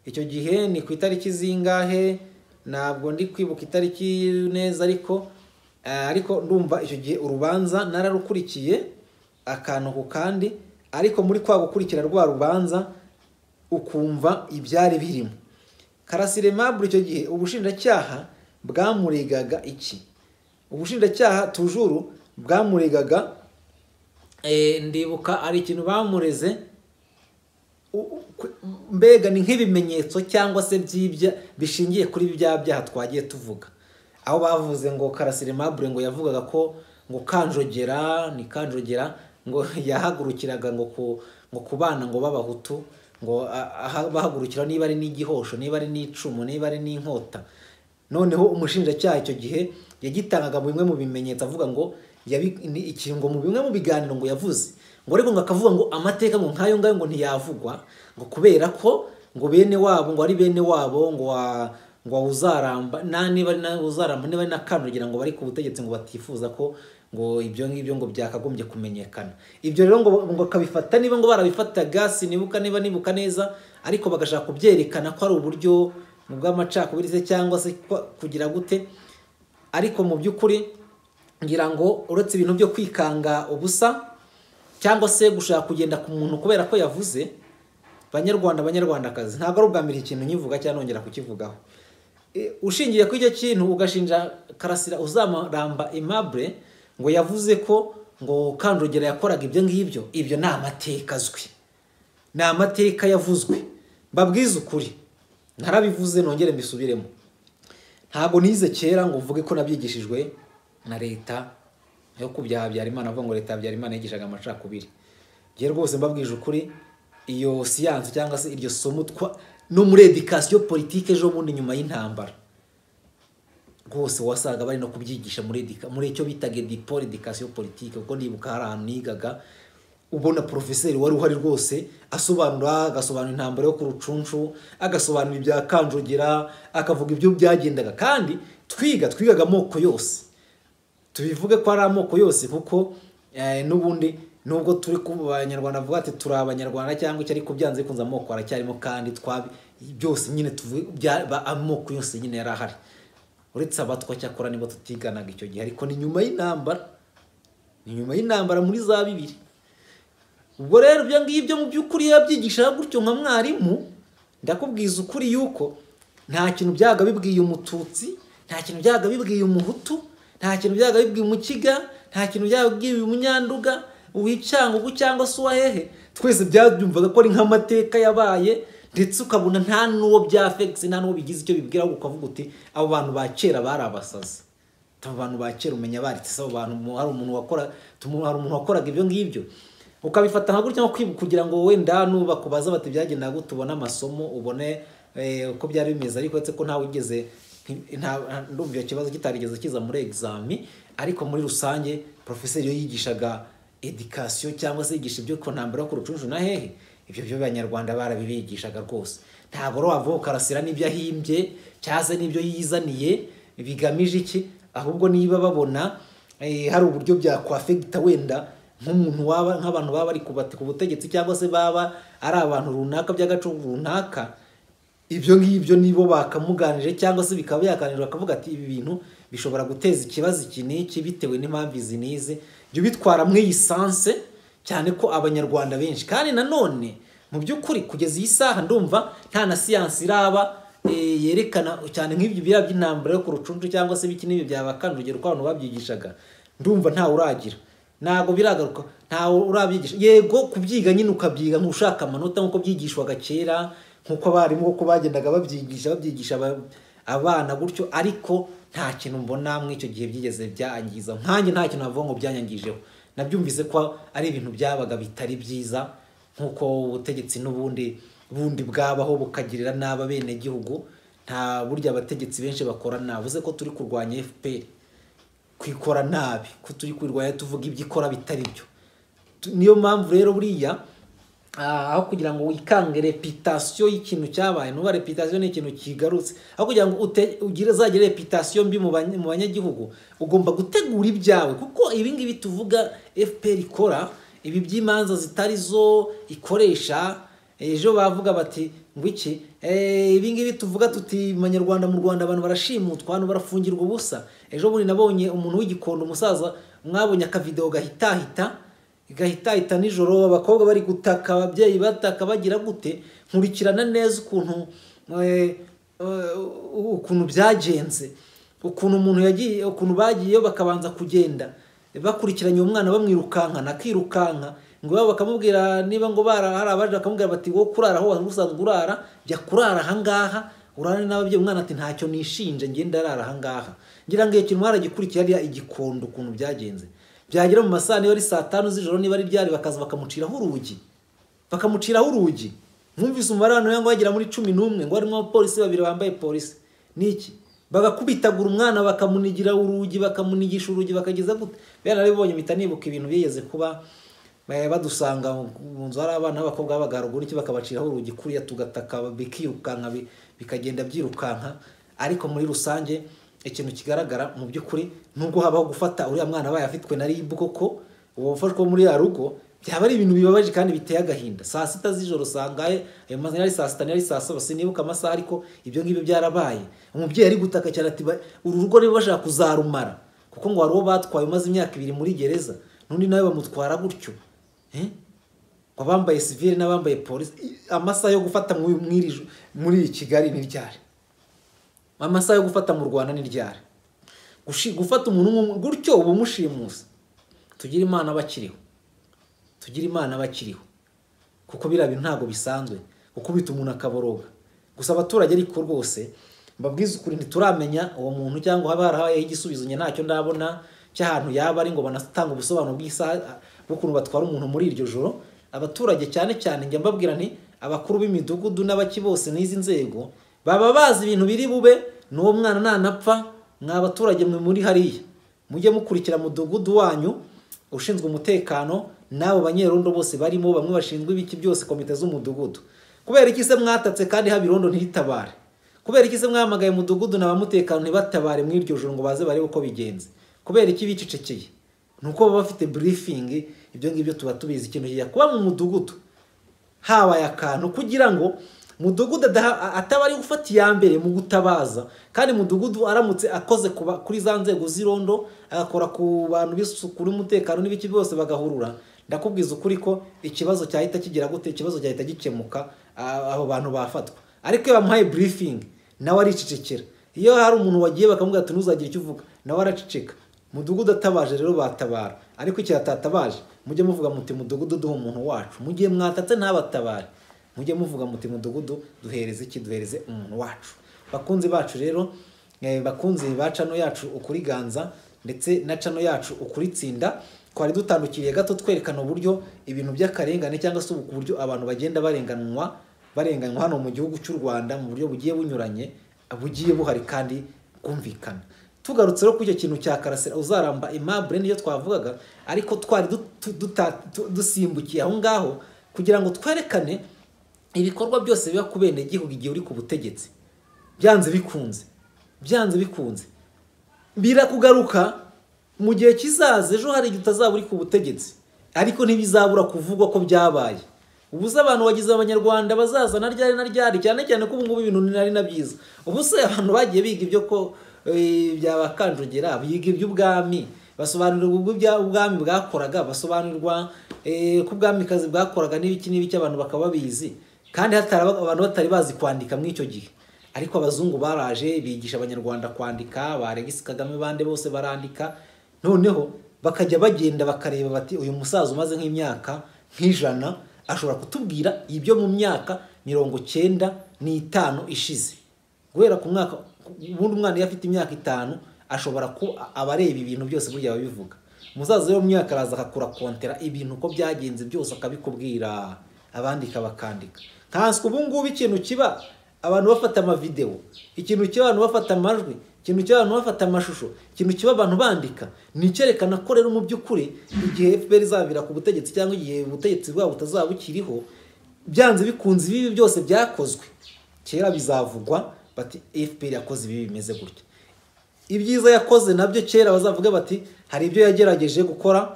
icyo gihe ni ku itariki zingahe ntabwo ndi kwibuka itariki neza ariko eh, ariko ndumva icyo gihe urubanza nararukurikiye akantu ku kandi ariko muri kwa gukurikira rwa rubanza ukumva ibyari birimo karasire mabure icyo gihe ubushinjacyaha bwamuregaga iki ubushinjacyaha tujuru bwamuregaga eh, ndibuka ari ikintu bamureze u- u- kwe- mbega ni nk'ibimenyetso cyangwa se by'ibya bishingiye kuri bya byaha twagiye tuvuga aho bavuze ngo karasire mabure ngo yavugaga ko ngo kanjogera ni kanjogera ngo yahagurukiraga ngo ku ngo ku bana ngo b'abahutu ngo a- aha- bahagurukira niba ari n'igihosho niba ari n'icumu niba ari n'inkota noneho umushinjacyaha icyo gihe yagitangaga mu bimwe mu bimenyetso avuga ngo yabi- ni ikintu ngo mu bimwe mu biganiro ngo yavuze ngo ariko ngo akavuga ngo amateka ngo nk'ayo ngayo ngo ntiyavugwa ngo kubera ko ngo bene wabo ngo ari bene wabo ngo wa ngo uzaramba na niba ari na uzaramba niba ari na kandagira ngo bari ku butegetsi ngo batifuza ko ngo ibyo ngibyo ngo byakagombye kumenyekana ibyo rero ngo ngo akabifata niba ngo barabifataga sinibuka niba nibuka neza ariko bagashaka kubyerekana ko ari uburyo bw'amacakubiri se cyangwa se kwa- kugira gute ariko mu by'ukuri ngira ngo uretse ibintu byo kwikanga ubusa cyangwa se gushaka kugenda ku muntu kubera ko yavuze banyarwanda banyarwandakazi ntabwo ari ubwa mbere iki kintu nkivuga cyangwa nongera kukivugaho E, ushingiye kuri icyo kintu ugashinja karasira uzamuramba imabure ngo yavuze ko ngo kanjogera yakoraga ibyo ngibyo ibyo ni amateka azwi ni amateka yavuzwe mbabwize ukuri narabivuze nongere mbisubiremo ntabwo nize kera ngo mvuge ko nabyigishijwe na leta yo ku bya habyarimana avuga ngo leta ya habyarimana yigishaga amacakubiri njye rwose mbabwije ukuri iyo siyansi cyangwa se iryo somo twa no muri edikasiyo politike ejo bundi nyuma y'intambara rwose wasaga bari no kubyigisha muri edika muri icyo bitaga edipol edikasiyo politike kuko ndibuka hari ahantu nigaga ubona porofeseri wari uhari rwose asobanura agasobanura intambara yo ku rucunshu agasobanura ibya kanjogera akavuga ibyo byagendaga kandi twiga twigaga amoko yose tubivuge ko ari amoko yose kuko eh, n'ubundi nubwo turi ku banyarwanda bavuga ati turi abanyarwanda cyangwa icyo ariko byanze bikunze amoko aracyarimo kandi twabi byose nyine tuvuge bya- ba- amoko yose nyine yari ahari uretse abatwa cyakora nibo tutiganaga icyo gihe ariko ni nyuma y'intambara ni nyuma y'intambara muri za bibiri ubwo rero ibyo ngibyo mu by'ukuri iyo yabyigishaga gutyo nka mwarimu ndakubwiza ukuri yuko nta kintu byaga bibwiye umututsi nta kintu byaga bibwiye umuhutu nta kintu byaga bibwiye umukiga nta kintu byaga bibwiye umunyanduga uwicyangugu cyangwa se uwahehe twese byabyumvaga ko ari nk'amateka yabaye ndetse ukabona nta n'uwo byafegisi nta n'uwo bigize icyo bibwira ahubwo ukavuga uti abo bantu ba kera bari abasazi abo bantu ba kera umenya baritse abo bantu mu- hari umuntu wakora tumu- hari umuntu wakoraga ibyo ngibyo ukabifata nka gutya nko kwibu- kugira ngo wenda nubakubaza bati byagendaga gute ubone amasomo ubone eh, uko byari bimeze ariko uretse ko ntawe wigeze nti- nta- nta- ndumva icyo kibazo kitarigeze kiza muri egizami ariko muri rusange porofeseri iyo yigishaga edikasiyo cyangwa se yigisha ibyo ku ntambara yo ku rucunshu na hehe ibyo byo abanyarwanda barabibigishaga rwose ntabwo rero wavuga ukarasira n'ibyo ahimbye cyangwa se n'ibyo yizaniye bigamije iki ahubwo niba babona eh, hari uburyo byakwafegita wenda nk'umuntu waba nk'abantu baba bari kubati ku butegetsi cyangwa se baba ari abantu runaka by'agacucu runaka ibyo ngibyo nibo bakamuganije cyangwa se bikaba byakanirwa bakavuga ati ibi bintu bishobora guteza ikibazo iki n'iki bitewe n'impamvu izi n'izi jya ubitwara mwiyisanse cyane ko abanyarwanda benshi kandi nanone mu by'ukuri kugeza iyi saha ndumva nta na siyansi iraba eh, yerekana cyane nk'ibyo biriya by'intambara yo ku rucuncu cyangwa se ibiki n'ibi byabakanje urugero ko abantu babyigishaga ndumva ntawe uragira ntabwo biragaruka ntawe urabyigisha yego kubyiga nyine ukabyiga nk'ushaka amanota nk'uko byigishwaga kera nk'uko abarimu uko bagendaga babyigisha babyigisha aba- abana gutyo ariko nta kintu mbona muri icyo gihe byigeze byangiza nkanjye nta kintu navuga ngo byanyangijeho nabyumvise ko ari ibintu byabaga bitari byiza nk'uko ubutegetsi n'ubundi bundi bwabaho bukagirira nabi abenegihugu nta burya abategetsi benshi bakora navuze ko turi kurwanya fpr kwikora nabi ko turi kwirwanya tuvuga ibyo ikora bitari byo Tu- niyo mpamvu rero buriya ah, aho kugira ngo wikange repitasiyo y'ikintu cyabaye nuba repitasiyo ni ikintu kigarutse aho kugira ngo ute- ugire uzagire repitasiyo mbi mu banye- mu banyagihugu ugomba gutegura ibyawe kuko ibi ngibi tuvuga fpr ikora ibi by'imanza zitari zo ikoresha ejo bavuga bati ngo iki Eh, ibi ngibi tuvuga tuti manyarwanda mu rwanda abantu barashimutwa abantu barafungirwa ubusa ejo bundi nabonye umuntu w'igikondo umusaza mwabonye akavidewo gahitahita gahitahita nijoro abakobwa bari gutaka ababyeyi bataka bagira gute nkurikirana neza ukuntu eh, eh, ukuntu byagenze ukuntu umuntu yagiye ukuntu bagiyeyo bakabanza kugenda bakurikiranye uwo mwana bamwirukankana akirukanka ngo iwabo bakamubwira niba ngo bara hari abaje bakamubwira bati wowe kurara aho wari usanzwe urara jya kurara ahangaha urane n'ababyeyi umwana ati ntacyo nishinje ngenda arara ahangaha ngira ngo iyo kintu mwaragikurikira ariya igikondo ukuntu byagenze byagera mu masaha niba ari saa tanu z'ijoro niba ari ryari bakaza bakamuciraho urugi bakamuciraho urugi mwumvise umubare w'abantu ngo bagera muri cumi n'umwe ngo harimo abapolisi babiri bambaye polisi niki bagakubitagura umwana bakamunigira urugi bakamunigisha urugi bakageza gute bera narabibonye mpita nibuka ibintu byigeze kuba eh, badusanga mu nzu hari abana b'abakobwa b'abaga haruguru iki bakabaciraho urugi kuriya tugataka bikirukanka bi- bikagenda byirukanka ariko muri rusange ikintu kigaragara mu by'ukuri nubwo habaho gufata uriya mwana abaye afitwe na ribu koko uwo ufashwa muri ya rugo byaba ari ibintu bibabaje kandi biteye agahinda saa sita z'ijoro sangaye ayo mazina ari saa sita n'ari saa saba sinibuka amasaha ariko ibyo ngibyo byarabaye umubyeyi ari gutaka cyane ati "Ba- uru rugo niba bashaka kuzarumara kuko ngo hari uwo batwaye umaze imyaka ibiri muri gereza n'undi nawe bamutwara gutyo Eh? ngo abambaye sivire n'abambaye polisi i- amasaha yo gufata mu- mw'iri ju- muri kigali ni ryari amasaha yo gufata mu rwanda ni ryari Gushi- gufata umuntu nk'umwe gutyo uba umushimusi tugire imana bakiriho tugire imana bakiriho kuko biriya bintu ntabwo bisanzwe gukubita umuntu akaboroga gusa abaturage ariko rwose mbabwize ukuri ntituramenya uwo muntu cyangwa haba harabayeho igisubizo njye ntacyo ndabona cy'ahantu yaba ari ngo banatanga ubusobanuro bw'isaha bw'ukuntu batwara umuntu muri iryo joro abaturage cyane cyane njya mbabwira nti abakuru b'imidugudu n'abaki bose n'izi nzego baba bazi ibintu biri bube n'uwo mwana nanapfa mwa baturage mwe muri hariya mujye mukurikira mudugudu wanyu ushinzwe umutekano n'abo banyerondo bose barimo bamwe bashinzwe ibiki byose komite z'umudugudu kubera iki se mwatatse kandi haba irondo ntitabare kubera iki se mwahamagaye umudugudu na ba mutekano ntibatabare muri iryo joro ngo baze barebe uko bigenze kubera iki bicecekeye ni uko baba bafite burifingi ibyo ngibyo tuba tubizi ikintu kijya kuba mu mudugudu habaye akantu kugira ngo mudugudu adaha- ataba ari gufata iya mbere mu gutabaza kandi mudugudu aramutse akoze ku ba- kuri za nzego z'irondo agakora ku bantu b'isuku n'umutekano n'ibiki byose bagahurura ndakubwiza ukuri ko ikibazo cyahita kigira gute ikibazo cyahita gikemuka a- abo bantu bafatwa ariko iyo bamuhaye burifingi nawe aricecekera iyo hari umuntu wagiye bakamubwira ati ntuzagira icyo uvuga nawe araceceka mudugudu atabaje rero batabara ariko igihe atatabaje mujye muvuga muti mudugudu duha umuntu wacu mu gihe mwatatse ntabatabare mujye muvuga muti mudugudu duhereze iki duhereze umuntu wacu bakunzi bacu rero eh, bakunzi ba cano yacu ukuriganza ndetse na cano yacu ukuritsinda twari dutandukiriye gato twerekana uburyo ibintu by'akarengane cyangwa se uburyo abantu bagenda barenganwa barenganywa hano mu gihugu cy'u rwanda mu buryo bugiye bunyuranye bugiye buhari kandi bwumvikana tugarutse rero kuri icyo kintu cya karasira uzaramba imabure niyo twavugaga ariko twari du- tu- duta- tu- dusimbukiye aho ngaho kugira ngo twerekane ibikorwa byose biba ku benegihugu igihe uri ku butegetsi byanze bikunze byanze bikunze birakugaruka mu gihe kizaza ejo hari igihe utazaba uri ku butegetsi ariko ntibizabura kuvugwa ko byabaye ubu se abantu bagize abanyarwanda bazazana ryari na ryari cyane cyane ko ubu ngubu ibintu ni nari na byiza ubu se abantu bagiye biga ibyo ko eh, byabakanjogera biga iby'ubwami basobanurirwa ubwo ibya- ubwami bwakoraga basobanurirwa eh, ko ubwamikazi bwakoraga n'ibiki n'ibiki abantu bakaba babizi kandi hatari aba- abantu batari bazi kwandika muri icyo gihe ariko abazungu baraje bigisha abanyarwanda kwandika ba Alexis Kagame bande bose barandika noneho bakajya bagenda bakareba bati uyu musaza umaze nk'imyaka nk'ijana ashobora kutubwira ibyo mu myaka mirongo cyenda n'itanu ishize guhera ku mwaka ubundi umwana iyo afite imyaka itanu ashobora ku aba areba ibintu byose burya aba abivuga umusaza wo mu myaka araza akakura kontera ibintu uko byagenze byose akabikubwira abandika bakandika nkanswe ubu ngubu ikintu kiba abantu bafata amavidewo ikintu kiba abantu bafata amajwi ikintu kiba abantu bafata amashusho ikintu kiba abantu bandika ni icyerekana ko rero mu by'ukuri igihe fpr izabira ku butegetsi cyangwa igihe ubutegetsi bwabo butazaba bukiriho byanze bikunze ibibi byose byakozwe kera bizavugwa bati fpr yakoze ibi bimeze gutya ibyiza yakoze nabyo kera bazavuga bati hari ibyo yagerageje gukora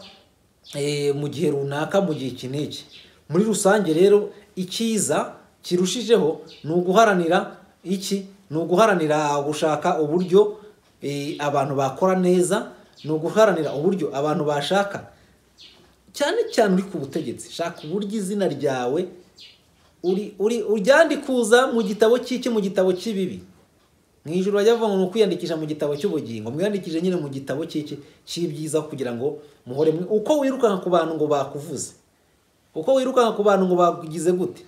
eh, mu gihe runaka mu gihe iki n'iki muri rusange rero icyiza kirushijeho ni uguharanira iki ni uguharanira gushaka uburyo eh, abantu bakora neza ni uguharanira uburyo abantu bashaka cyane cyane uri ku butegetsi shaka uburyo izina ryawe uri uri uryandikuza mu gitabo cy'iki mu gitabo cy'ibibi mu ijoro bajya bavuga ngo ni ukwiyandikisha mu gitabo cy'ubugingo mwiyandikije nyine mu gitabo cy'iki cy'ibyiza kugira ngo muhore mwe- uko wirukanka ku bantu ngo bakuvuze uko wirukanka ku bantu ngo bagize gute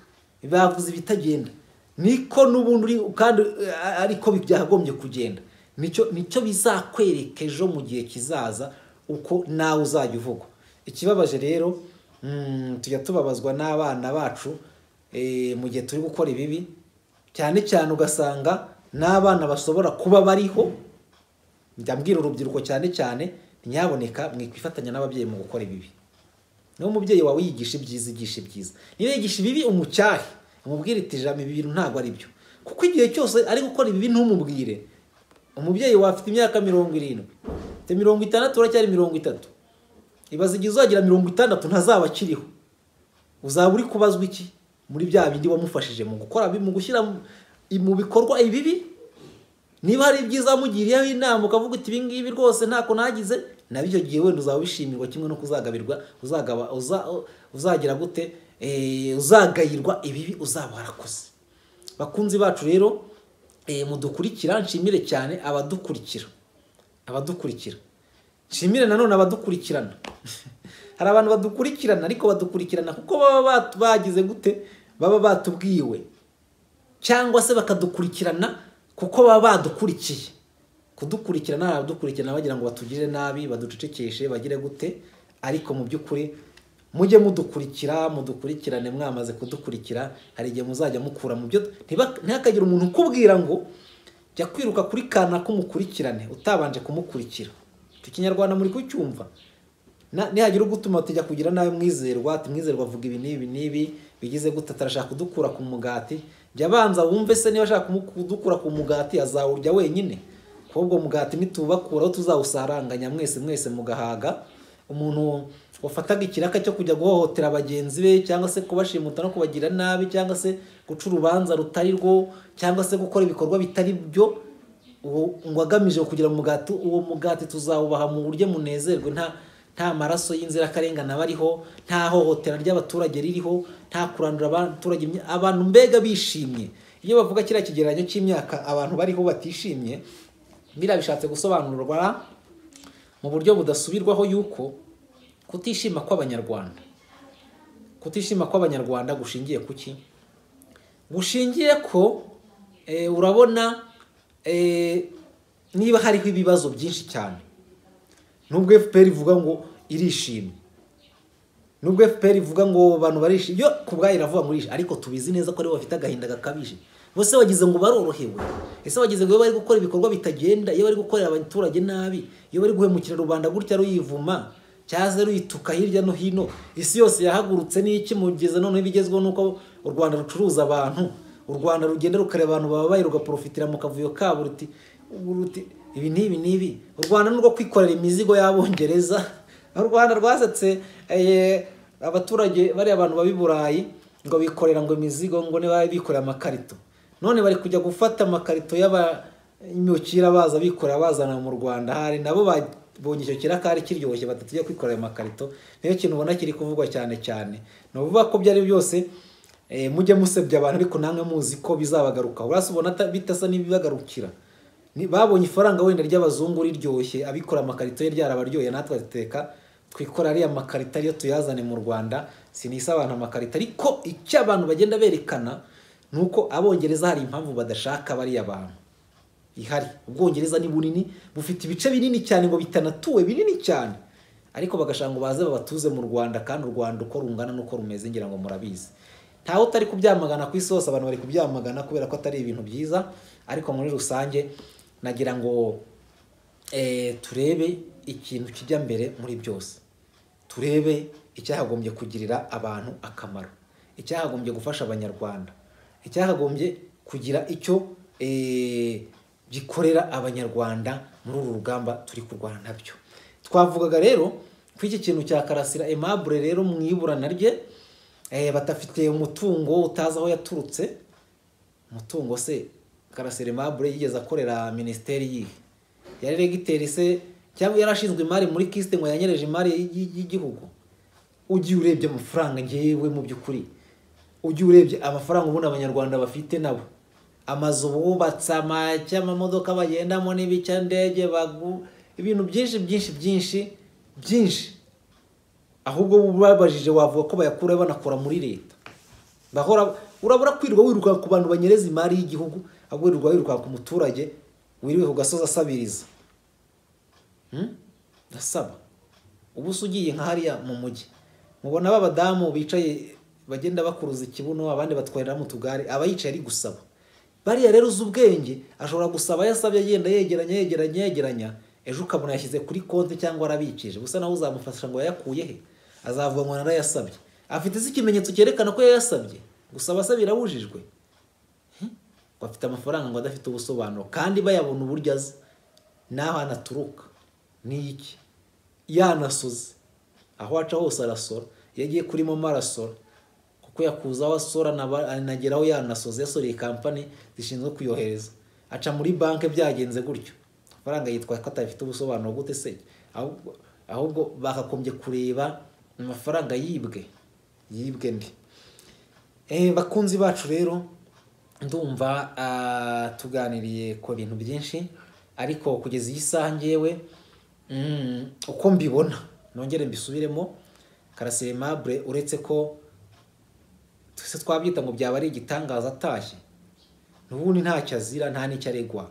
bavuze ibitagenda niko n'ubundi uri kandi eh, ariko bi- byakagombye kugenda nicyo nicyo bizakwereka ejo mu gihe kizaza uko nawe uzajya uvugwa ikibabaje rero mm, tujya tubabazwa n'abana bacu eh, mu gihe turi gukora ibibi cyane cyane ugasanga n'abana bashobora kuba bariho ndabwira urubyiruko cyane cyane nyaboneka mwikwifatanya n'ababyeyi mu gukora ibibi niba umubyeyi wawe yigisha ibyiza igisha ibyiza niba yigisha ibibi umucyahe umubwire iti ijambo ibi bintu ntabwo ari byo kuko igihe cyose ari gukora ibibi ntumubwire umubyeyi wawe afite imyaka mirongo irindwi afite mirongo itandatu uracyari mirongo itatu ibaze igihe uzagira mirongo itandatu ntazaba akiriho uzaba uri kubazwa iki muri bya bindi wamufashije mu gukora mu gushyira mu- mu bikorwa ibibi niba hari ibyiza wamugiriyeho inama ukavuga uti ibi ngibi rwose ntako nagize nabi icyo gihe wenda uzaba wishimirwa kimwe no kuzagabirwa uzagaba uza- uzagira gute Eh, uzagayirwa ibibi uzaba warakoze bakunzi bacu rero eh, mudukurikira nshimire cyane abadukurikira abadukurikira nshimire nanone abadukurikirana hari abantu badukurikirana ariko badukurikirana kuko baba batu- bagize gute baba batubwiwe cyangwa se bakadukurikirana kuko baba badukurikiye kudukurikirana hari abadukurikirana bagira ngo batugire nabi baducecekeshe bagire gute ariko mu by'ukuri mujye mudukurikira mudukurikirane mwamaze kudukurikira hari igihe muzajya mukura mu byo ntiba- ntihakagire umuntu ukubwira ngo jya kwiruka kuri kana kumukurikirane utabanje kumukurikira icyo kinyarwanda muri kucyumva Na- nihagira ugutuma tujya kugira nawe mwizerwa ati mwizerwa avuga ibi n'ibi n'ibi bigize gute atarashaka kudukura ku mugati jya abanza wumve se niba ashaka kumu- kudukura ku mugati azawurya wenyine kuko ubwo mugati nitubakuraho tuzawusaranganya mwese mwese mugahaga umuntu wafataga ikiraka cyo kujya guhohotera bagenzi be cyangwa se kubashimuta no kubagira nabi cyangwa se guca urubanza rutari rwo cyangwa se gukora ibikorwa bitari byo uwo ngo agamije kugira umugati uwo mugati tuzawubaha mu buryo munezerwe nta nta maraso y'inzirakarengane aba ariho nta hohotera ry'abaturage ririho nta kurandura abaturage imya- abantu mbega bishimye iyo bavuga kiriya kigereranyo cy'imyaka abantu bariho batishimye biriya bishatse gusobanurwa mu buryo budasubirwaho yuko kutishima kw'abanyarwanda kutishima kw'abanyarwanda gushingiye ku ki gushingiye ko eh, urabona eh, niba hariho ibibazo byinshi cyane nubwo fpr ivuga ngo irishimye nubwo fpr ivuga ngo abantu barishimye yo ku bwayo iravuga ngo irishimye ariko tubizi neza ko aribo bafite agahinda gakabije bose bagize ngo barorohewe ese bagize ngo iyo bari gukora ibikorwa bitagenda iyo bari gukorera abaturage nabi iyo bari guhemukira rubanda gutya ruyivuma cyaze ruyituka hirya no hino isi yose yahagurutse n'iki mugeze noneho ibigezweho ni uko u rwanda rucuruza abantu u rwanda rugenda rukareba abantu babaye rugaporofitira mu kavuyo kabo ruti ubu ruti ibi n'ibi n'ibi u rwanda nurwo kwikorera imizigo y'abongereza u rwanda rwasatse eh, abaturage bariya abantu baba i burayi ngo bikorera ngo imizigo ngo niba bikorera amakarito none bari kujya gufata amakarito y'abanyukira baza bikorera bazana mu rwanda hari nabo babonye icyo kirakari kiryoshye badatujya kwikorera amakarito niyo kintu ubona kiri kuvugwa cyane cyane ni ukuvuga ko byari byose eh, mujye musebya abantu ariko namwe muzi ko bizabagaruka urasa ubona ata- bitasa n'ibibagarukira Ni- babonye ifaranga wenda ry'abazungu riryoshye abikora amakarito ye ryarabaryoye natwe teka twikora ariya makarito ariyo tuyazane mu rwanda sinisa abantu amakarito ariko icyo abantu bagenda berekana ni uko abongereza hari impamvu badashaka bariya bantu ihari ubwongereza ni bunini bufite ibice binini cyane ngo bitanatuwe binini cyane ariko bagashaka ngo baze babatuze mu rwanda kandi u rwanda uko rungana n'uko rumeze ngira ngo murabizi ntawe utari kubyamagana ku isi hose abantu bari kubyamagana kubera ko atari ibintu byiza ariko muri rusange nagira ngo eh, turebe ikintu kijya mbere muri byose turebe icyahagombye kugirira abantu akamaro icyahagombye gufasha abanyarwanda icyahagombye kugira icyo eh, gikorera abanyarwanda muri uru rugamba turi kurwana nabyo twavugaga rero ko iki kintu cya karasira aimable rero mu iburana rye eh, badafite umutungo utazi aho yaturutse umutungo se karasira aimable yigeze akorera minisiteri yihe yari regiteri se cyangwa yarashinzwe imari muri kisite ngo yanyereje imari y'i- y'igihugu ugiye urebye amafaranga ngewe mu by'ukuri ugiye urebye amafaranga ubundi abanyarwanda bafite nabo amazu bubatse amacya amamodoka bagendamo n'ibicyandege bagu ibintu byinshi byinshi byinshi byinshi ahubwo babajije wavuga ko bayakura banakora muri leta bahora urabura kwirirwa wiruka ku bantu banyereza imari y'igihugu ahubwo wirirwa wiruka ku muturage wiriwe ku gasozi asabiriza Hmm? ndasaba ubu se ugiye nka hariya mu mujyi mubona b'abadamu bicaye bagenda bakuruza ikibuno abandi batwarira mu tugare aba yicaye ari gusaba bariya rero uzi ubwenge ashobora gusaba yasabye agenda yegeranya yegeranya yegeranya ejo ukabona yashyize kuri konti cyangwa arabikije gusa nawe uzamufasha ngo yayakuye he azavuga ngo narayasabye afite se ikimenyetso cyerekana ko yayasabye gusaba se birabujijwe ngo afite amafaranga ngo adafite ubusobanuro kandi bayabona uburyo azi n'aho anaturuka ni iki yanasoze aho aca hose arasora iyo agiye kuri momo arasora kuko yakuzaho asora naba- anageraho yanasoze yasoreye kampani zishinzwe kuyohereza aca muri banki byagenze gutyo amafaranga yitwa ko atafite ubusobanuro gute se ahubwo ahubwo bakagombye kureba amafaranga yibwe yibwe ndi Eh, bakunzi bacu rero ndumva ah, tuganiriye ku bintu byinshi ariko kugeza iyi saha ngewe mm, uko mbibona nongere mbisubiremo karasire mabure uretse ko twese twabyita ngo byaba ari igitangaza atashye n'ubundi ntacyo azira nta n'icyo aregwa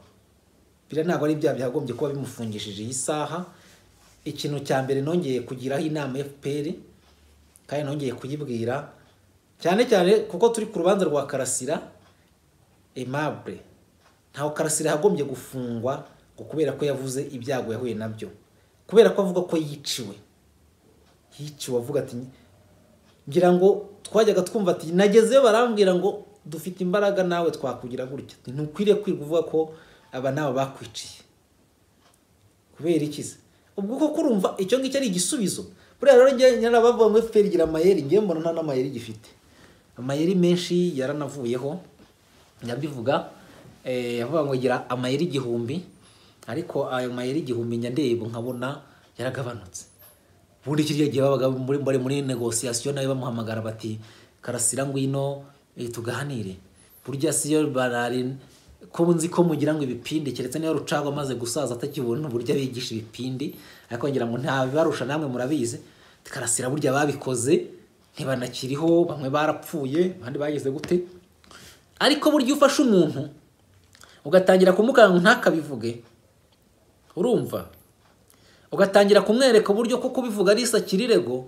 biriya ntabwo ari bya byagombye kuba bimufungishije iyi saha ikintu cya mbere nongeye kugiraho inama fpr kandi nongeye kuyibwira cyane cyane kuko turi ku rubanza rwa karasira aimable ntawe karasira yagombye gufungwa ngo kubera ko yavuze ibyago yahuye nabyo kubera ko avuga ko yiciwe yiciwe avuga ati ngira ngo twajyaga twumva ati nagezeyo barambwira ngo dufite imbaraga nawe twakugira gutya ntukwiriye kwirirwa uvuga ko aba nawe bakwiciye kubera iki se ubwo koko urumva icyo ngicyo ari igisubizo buriya rero njye narabavuga ngo fpr igira amayeri ngewe mbona nta n'amayeri gifite amayeri menshi yaranavuyeho ndabivuga eh, yavuga ngo igira amayeri igihumbi ariko ayo mayeri igihumbi njya ndeba nkabona yaragabanutse ubundi kirya gihe babaga muri bari muri negosiyasiyo nawe bamuhamagara bati karasira ngwino eh, tuganire burya siyo barari ko nzi ko mugira ngo ibipindi keretse niyo rucagwa amaze gusaza atakibona uburyo abigisha ibipindi ariko ngira ngo ntabibarusha namwe murabizi karasira burya babikoze ntibanakiriho bamwe barapfuye abandi bageze gute ariko burya iyo ufashe umuntu ugatangira kumukanga ngo ntakabivuge urumva ugatangira kumwereka uburyo ko kubivuga ari isakirego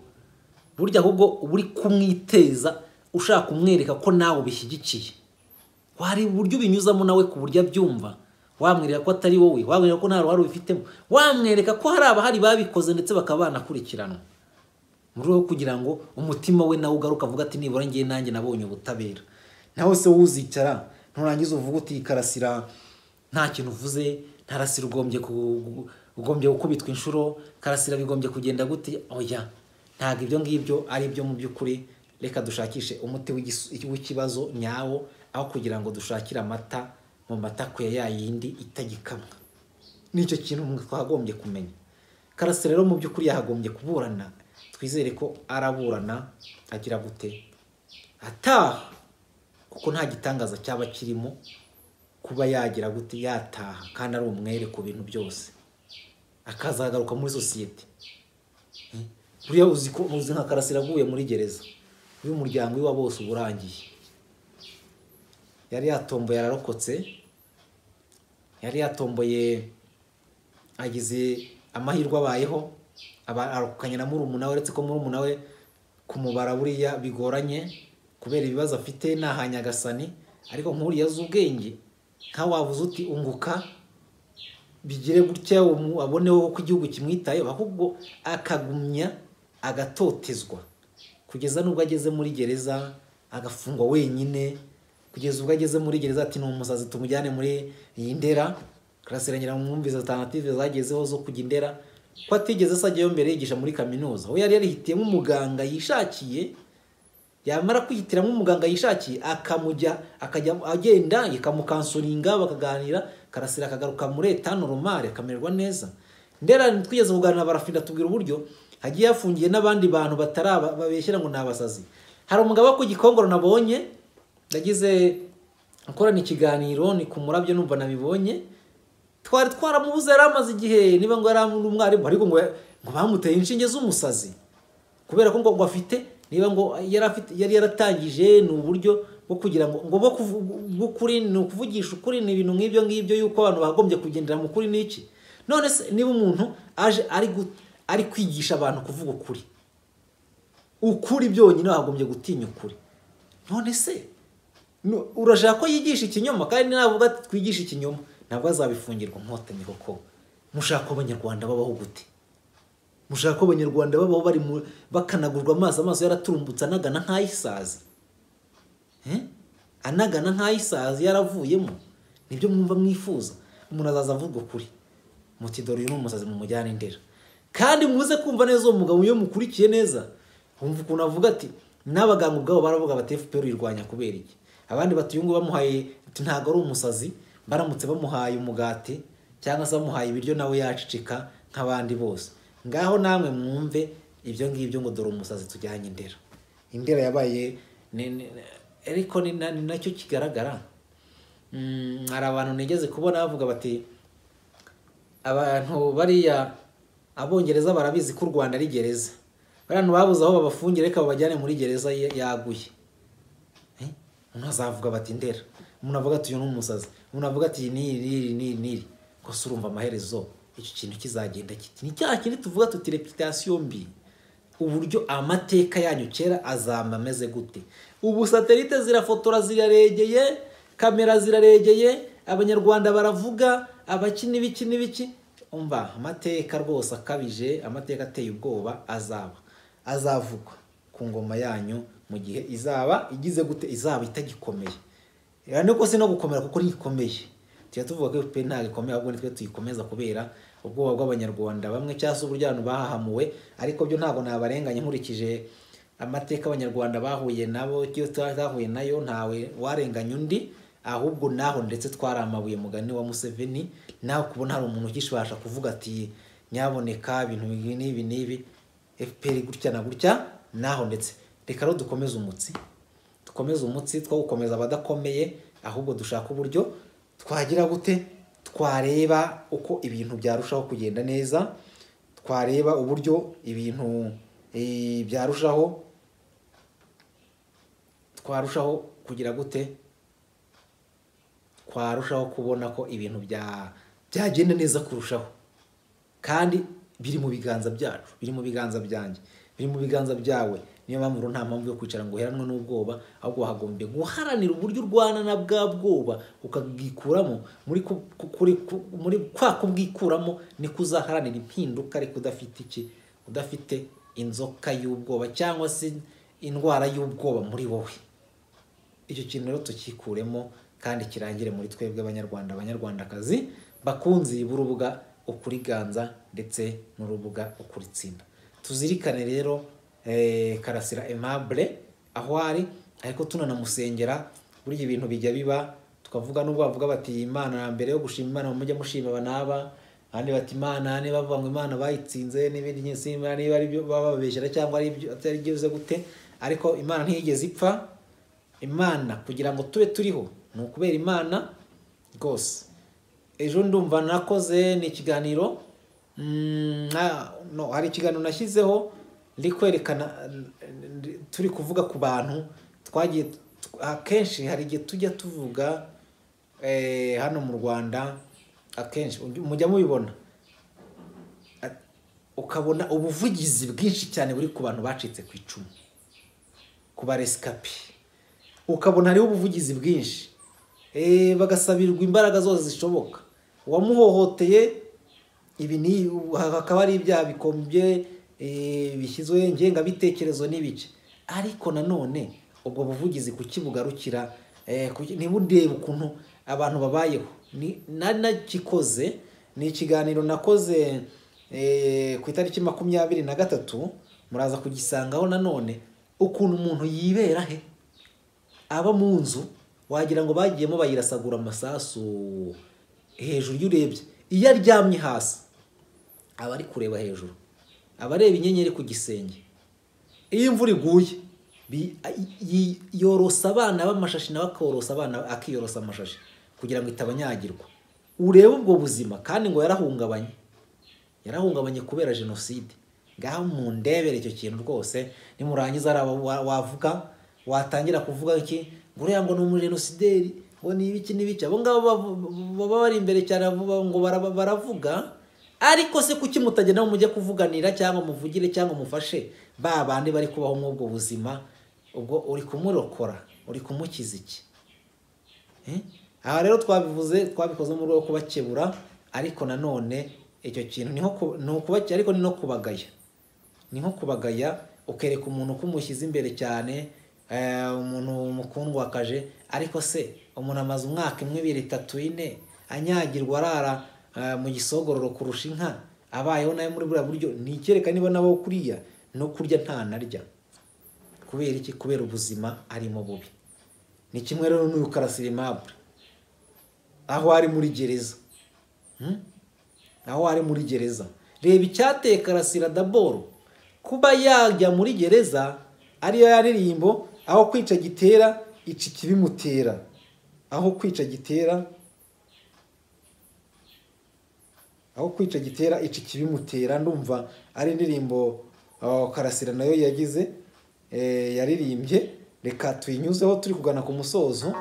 burya ahubwo uba uri kumwiteza ushaka kumwereka ko nawe ubishyigikiye wari uburyo ubinyuzamo nawe ku buryo abyumva wamwereka ko atari wowe wamwereka ko nta ruhare ubifitemo wamwereka ko hari abahari babikoze ndetse bakaba banakurikiranwa mu rwego rwo kugira ngo umutima we nawe ugaruke avuga ati nibura ngiye nanjye nabonye ubutabera nawe se wowe uzicara nturangiza uvuga uti karasira nta kintu uvuze ntarasira ugombye ku- ugombye gukubitwa inshuro karasira bigombye kugenda gute oya ntabwo ibyo ngibyo ari byo mu by'ukuri reka dushakishe umuti w'igis- w'ikibazo nyawo aho kugira ngo dushakire amata mu mata kwe ya yindi itagikamwa nicyo kintu mwe twagombye kumenya karasira rero mu by'ukuri yahagombye kuburana twizere ko araburana agira gute ataha kuko nta gitangaza cyaba kirimo kuba yagira gute yataha kandi ari umwere ku bintu byose akazagaruka muri sosiyete Eh, buriya uzi ko uzi nka karasira aguye muri gereza uyu muryango iwa wose uba urangiye yari yatomboye ararokotse yari yatomboye agize amahirwe abayeho aba- arokokanye na murumuna we uretse ko murumuna we kumubara buriya bigoranye kubera ibibazo afite ni aha nyagasani ariko nk'uriya azi ubwenge nkawe wabuze uti unguka bigire gutya umu- aboneho ko igihugu kimwitayeho ahubwo akagumya agatotezwa kugeza n'ubwo ageze muri gereza agafungwa wenyine kugeza ubwo ageze muri gereza ati ni umusazi tumujyane muri iyi ndera karasiranyira mu mwumvise alternative zagezeho zo kujya i ndera ko atigeze ajyayo mbere yigisha muri kaminuza we yari yarihitiyemo umuganga yishakiye yamara kwihitiramo umuganga yishakiye akamujya akajya agenda ikamukansoringa bakaganira karasira akagaruka muri etano romare akamererwa neza ndera twigeze kuganira barafida tubwira uburyo hagiye hafungiye n'abandi bantu batarababeshyira ngo ni abasazi hari umugabo wo ku gikongoro nabonye yagize gukorana ikiganiro ni ku murabyo numva nabibonye twari twaramubuze yari amaze igihe niba ngo yari ari umwarimu ariko ngo ngo bamuteye inshinge z'umusazi kubera ko ngo ngo afite niba ngo yari afite yari yaratangije ni uburyo bwo kugira ngo ngo bwo kuvu- bw'ukuri ni ukuvugisha ukuri ni ibintu nk'ibyo ngibyo yuko abantu bagombye kugendera mu kuri n'iki none se niba umuntu aje ari gu- ari kwigisha abantu kuvuga ukuri ukuri byonyine wagombye gutinya ukuri none se nu- urashaka ko yigisha ikinyoma kandi navuga ati twigishe ikinyoma ntabwo azabifungirwa inkotanyi koko mushaka ko abanyarwanda babaho gute mushaka ko abanyarwanda babaho bari mu bakanagurwa amaso amaso yaraturumbutse anagana nk'ayisazi Eh? anagana nk'ayisazi yaravuyemo nibyo mwumva mwifuza umuntu azaza avuga ukuri muti dore uyu ni umusazi mu mujyane ndera kandi muze kumva neza uwo mugabo iyo mukurikiye neza wumva ukuntu avuga ati n'abaganga ubwabo baravuga bati FPR uyirwanya kubera iki abandi bati uyu nguyu bamuhaye ati ntabwo ari umusazi baramutse bamuhaye umugati cyangwa se bamuhaye ibiryo nawe yacicika nk'abandi bose ngaho namwe mwumve ibyo ngibyo ngo dore umusazi tujyanye indera indera yabaye ni- ni- ariko ni na- ni nacyo kigaragara Mm, hari abantu nigeze kubona bavuga bati abantu bariya abongereza barabizi ko u rwanda ari gereza bariya bantu babuze aho babafungira reka babajyane muri gereza ya- yaguye Eh? umuntu azavuga bati ndera umuntu avuga ati uyu ni umusazi umuntu avuga ati iyi n'iri n'iri n'iri n'iri gusa urumva amaherezo icyo kintu kizagenda kiti ni cya kindi tuvuga tuti reputasiyo mbi uburyo amateka yanyu kera azamba ameze gute ubu satelite zirafotora ziraregeye kamera ziraregeye abanyarwanda baravuga abakini biki n'ibiki umva amateka rwose akabije amateka ateye ubwoba azaba azavugwa ku ngoma yanyu mu gihe izaba igize gute izaba itagikomeye rero ni ko si no gukomera kuko ntikomeye tujya tuvuga ko FPR ntabwo ikomeye ahubwo nitwe tuyikomeza kubera ubwoba bw'abanyarwanda bamwe cyangwa se uburyo abantu bahahamuwe ariko byo ntabwo nabarenganya nkurikije amateka abanyarwanda bahuye nabo iyo tutahuye nayo ntawe warenganya undi ahubwo naho ndetse twari amabuye mugani wa Museveni naho kubona hari umuntu ukishibasha kuvuga ati nyaboneka ibintu ibi n'ibi n'ibi FPR gutya na gutya naho ndetse reka rero dukomeze umutsi dukomeze umutsi two gukomeza abadakomeye ahubwo dushaka uburyo twagira gute twareba uko ibintu byarushaho kugenda neza twareba uburyo ibintu eh, byarushaho twarushaho kugira gute twarushaho kubona ko ibintu bya- byagenda neza kurushaho kandi biri mu biganza byacu biri mu biganza byanjye biri mu biganza byawe niyo mpamvu rero nta mpamvu yo kwicara ngo uheranwe n'ubwoba ahubwo wahagombye guharanira uburyo urwana na bwa bwoba ukabwikuramo muri ku- ku- kuri- ku- muri kwa kubwikuramo niko uzaharanira impinduka ariko udafite iki udafite inzoka y'ubwoba cyangwa se indwara y'ubwoba muri wowe icyo kintu rero tukikuremo kandi kirangire muri twebwe abanyarwanda abanyarwandakazi bakunzi b'urubuga ukuriganza ndetse n'urubuga ukuritsinda tuzirikane rero eh, karasira aimable aho ari ariko tunanamusengera burya ibintu bijya biba tukavuga n'ubwo bavuga bati imana mbere yo gushima imana mujya mushima aba n'aba abandi bati imana niba bavuga ngo imana bayitsinze n'ibindi nyinshi imana niba ari byo baba bababeshyera cyangwa ari byo atari byo bivuze gute ariko imana ntiyigeze ipfa imana kugira ngo tube turiho ni ukubera imana rwose ejo ndumva nakoze ni ikiganiro mm, na- no, hari ikiganiro nashyizeho ndi kwerekana ndi- turi kuvuga ku bantu twagiye tu- akenshi hari igihe tujya tuvuga eh, hano mu rwanda akenshi ujya- mujya mubibona At- ukabona ubuvugizi bwinshi cyane buri ku bantu bacitse ku icumu ku baresikapi ukabona hariho ubuvugizi bwinshi Eh, bagasabirwa imbaraga zose zishoboka uwamuhohoteye ibi ni hakaba ari ibyaha bikombye eh, bishyizwe ngengabitekerezo n'ibice ariko nanone ubwo buvugizi kuki bugarukira eh, kuki- ntibundebe ukuntu abantu babayeho Ni- nari nagikoze ni ikiganiro nakoze eh, ku itariki makumyabiri na gatatu muraza kugisangaho nanone ukuntu umuntu yibera he aba mu nzu wagira ngo bagiyemo bayirasagura amasasu hejuru iyo urebye iyo aryamye hasi aba ari kureba hejuru aba areba inyenyeri ku gisenge iyo imvura iguye bi- yi- yorosa abana b'amashashi nawe akorosa abana akiyorosa amashashi kugira ngo itabanyagirwa urebe ubwo buzima kandi ngo yarahungabanye yarahungabanye kubera jenoside ngaho mundebere icyo kintu rwose nimurangiza hari abo wa- wavuga watangira kuvuga iki ngo uriya ngo ni umujenosideri ngo ni ibiki n'ibiki abo ngabo bavu- baba bari imbere cyane bavuga ngo bara- baravuga ariko se kuki mutagenda ngo mujye kuvuganira cyangwa muvugire cyangwa mufashe ba bandi bari kubaho muri ubwo buzima ubwo uri kumurokora uri kumukiza iki Eh? aha rero twabivuze twabikoze mu rwego rwo kubakebura ariko nanone icyo kintu ni nko ku- ni ukubakira ariko ni no kubagaya ni nko kubagaya ukereka umuntu ko umushyize imbere cyane eh, umuntu mukundwakaje ariko se umuntu amaze umwaka imwe ibiri itatu ine anyagirwa arara eh, mu gisogororo kurusha inka abayeho nawe muri buriya buryo ni ikereka niba nabo kuriya no kurya nta narya kubera iki kubera ubuzima arimo bubi ni kimwe rero n'uyu karasira aimable aho ari muri gereza Hmm? aho ari muri gereza reba icyateye karasira daboro kuba yajya muri gereza ariyo yaririmbo aho kwica gitera ica ikibimutera aho kwica gitera aho kwica gitera ica ikibimutera ndumva ari indirimbo ah, karasira nayo yagize eh, yaririmbye reka tuyinyuzeho turi kugana ku musozo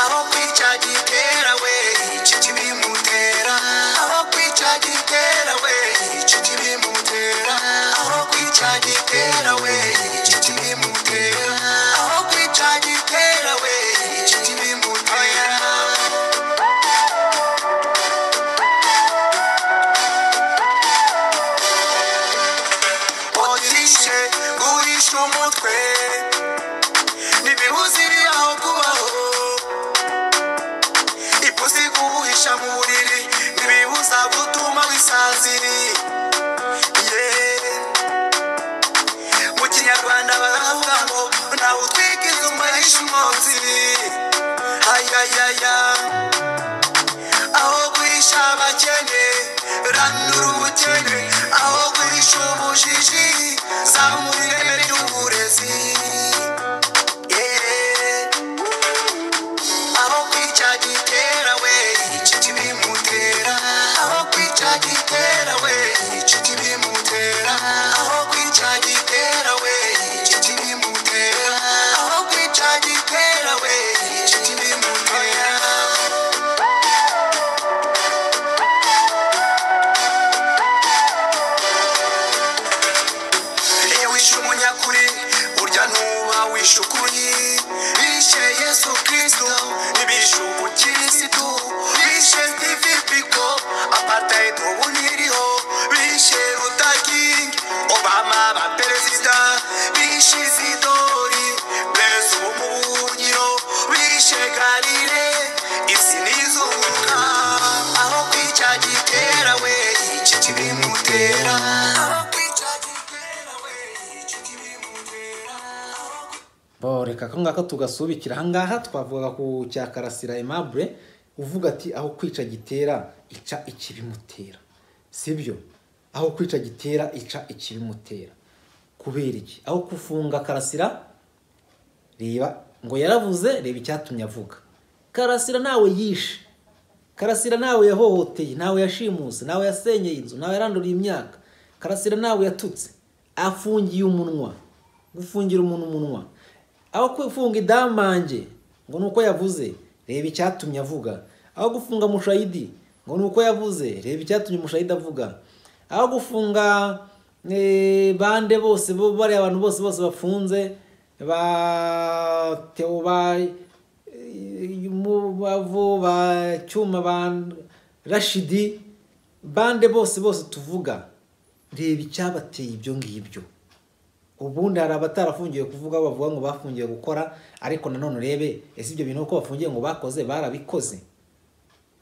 abakwica gitera we iki kibimutera abakwica gitera we iki kibimutera abakwica gitera we iki kibimutera abakwica gitera we iki kibimutera otishe guhisha umutwe ntibihuzire aho kubaho ipusi kubuhisha mu buriri ntibibuza gutuma wisaziri Yeah. mu kinyarwanda baravuga ngo ntawe utwikiza umarisha umwotsi ayayaya aho guhisha abakene ranura ubukene aho guhisha ubujiji zamura ireme ry'uburezi yeah. aho kwica gitera we iki kibimutera aho kwica gitera we iki kibimutera aho kwica gitera we iki kibimutera aho kwica gitera we iki kibimutera iyo wishe umunyakuri burya ntuba wishe ukuri bishe yesu kristo ntibishe ubukiri mwegarire isi nizunguka aho kwica gitera we iki kibimutera aho kwica gitera we iki kibimutera
bo reka ko ngako tugasubikira ahangaha twavugaga ku cya karasira aimable uvuga ati aho kwica gitera ica ikibimutera sibyo aho kwica gitera ica ikibimutera kubera iki aho kufunga karasira reba ngo yaravuze reba icyatumye avuga karasira ntawe yishe karasira ntawe yahohoteye ntawe yashimuse ntawe yasenyeye inzu ntawe yaranduriye imyaka karasira ntawe yatutse afungiye umunwa gufungira umuntu umunwa aho gufunga idamange ngo ni uko yavuze reba icyatumye avuga aho gufunga mushayidi ngo ni uko yavuze reba icyatumye mushayidi avuga aho gufunga eh, bande bose bo- bariya abantu bose bose bafunze ba teo ba umubavu ba cyuma ba rashidi bande bose bose tuvuga reba icyabateye ibyo ngibyo ubundi hari abatarafungiwe kuvuga bavuga ngo bafungiwe gukora ariko nanone urebe ese ibyo bintu uko bafungiwe ngo bakoze barabikoze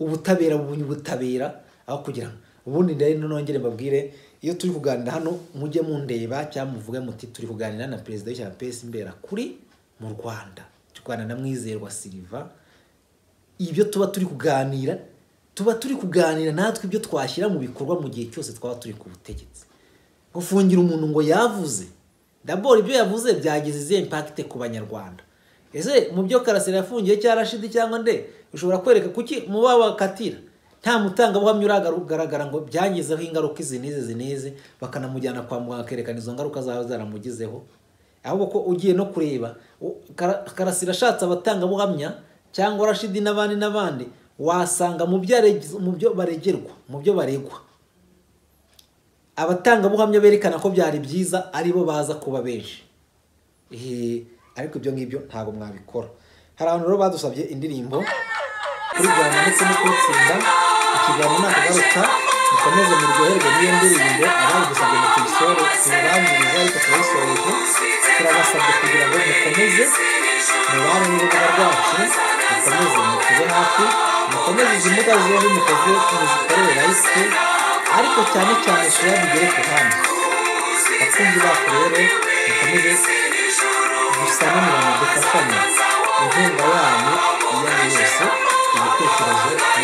ubutabera bubonye ubutabera aho kugira ngo ubundi rero nongere mbabwire iyo turi kuganira hano mujye mundeba cyangwa muvuge muti turi kuganira na perezida w'ishyaka pesi mbera kuri mu rwanda turi kuganira na mwizerwa siliva ibyo tuba turi kuganira tuba turi kuganira natwe ibyo twashyira mu bikorwa mu gihe cyose twaba turi ku butegetsi gufungira umuntu ngo yavuze daboro ibyo yavuze byagize izihe impakite ku banyarwanda ese mu byo karasira yafungiye cyangwa rashidi cyangwa nde ushobora kwereka kuki mu bakatira nta mutangabuhamya uragaragara ngo byangizeho ingaruka izi n'izi izi n'izi bakanamujyana kwa muganga akerekana izo ngaruka zaba zaramugizeho ahubwo ko ugiye no kureba u- Kara- karasira ashatse abatangabuhamya cyangwa rashidi n'abandi n'abandi wasanga mu byo areg- mu byo baregerwa mu byo baregwa abatangabuhamya berekana ko byari byiza aribo baza kuba benshi Eh, ariko ibyo ngibyo ntabwo mwabikora hari abantu rero badusabye indirimbo kurigana ndetse no kuwutsinda ikiganiro ntabwo garuka mukomeze muryoherwe n'iyo ndirimbo ababigusabye mu tuyisore ntibabiriza ariko turayisoreje turabasabye kugira ngo mukomeze mubare n'urubuga rwacu mukomeze mutube hafi mukomeze izi mbuga ziba zimukoze muzikorere layisite ariko cyane cyane shira bigere ku handi bakunzi bacu rero mukomeze gusa n'umuntu dufashanya inkunga yanyu iyo ari yo yose ibitekerezo n'ibindi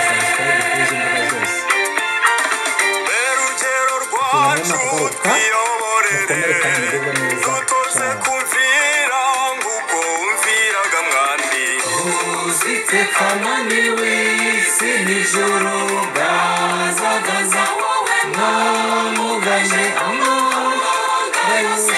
byose mukaba bayifashe ndetse na sanisitari kuri izo mbuga zose
Berugero rwacu tuyoborere dutuze kumvira ngubwo wumviraga mwandi
uzite kananiwe si nijoro gazagaza namuganye amara yose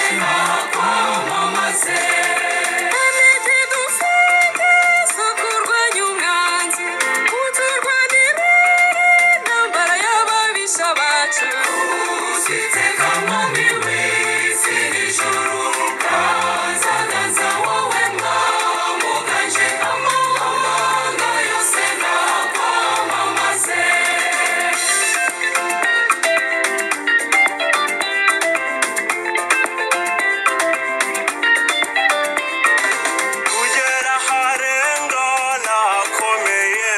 kugera aharenga nakomeye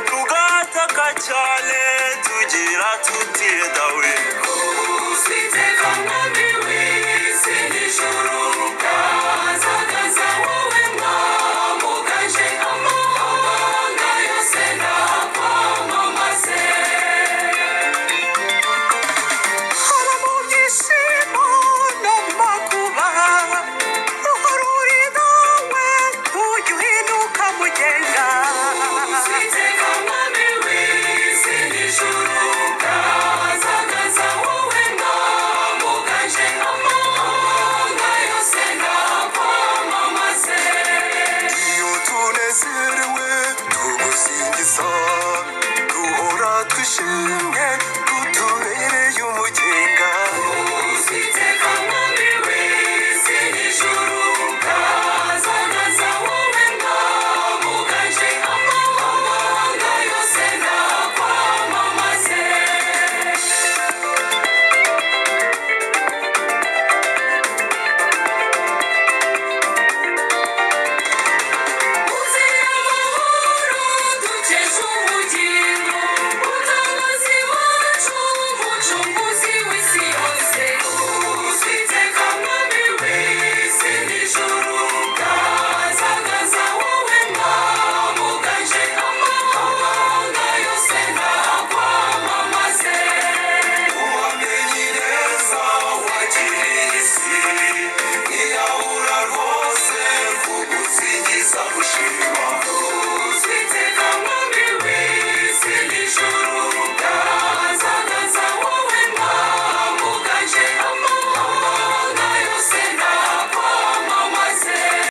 tugataka cyane tugira tutida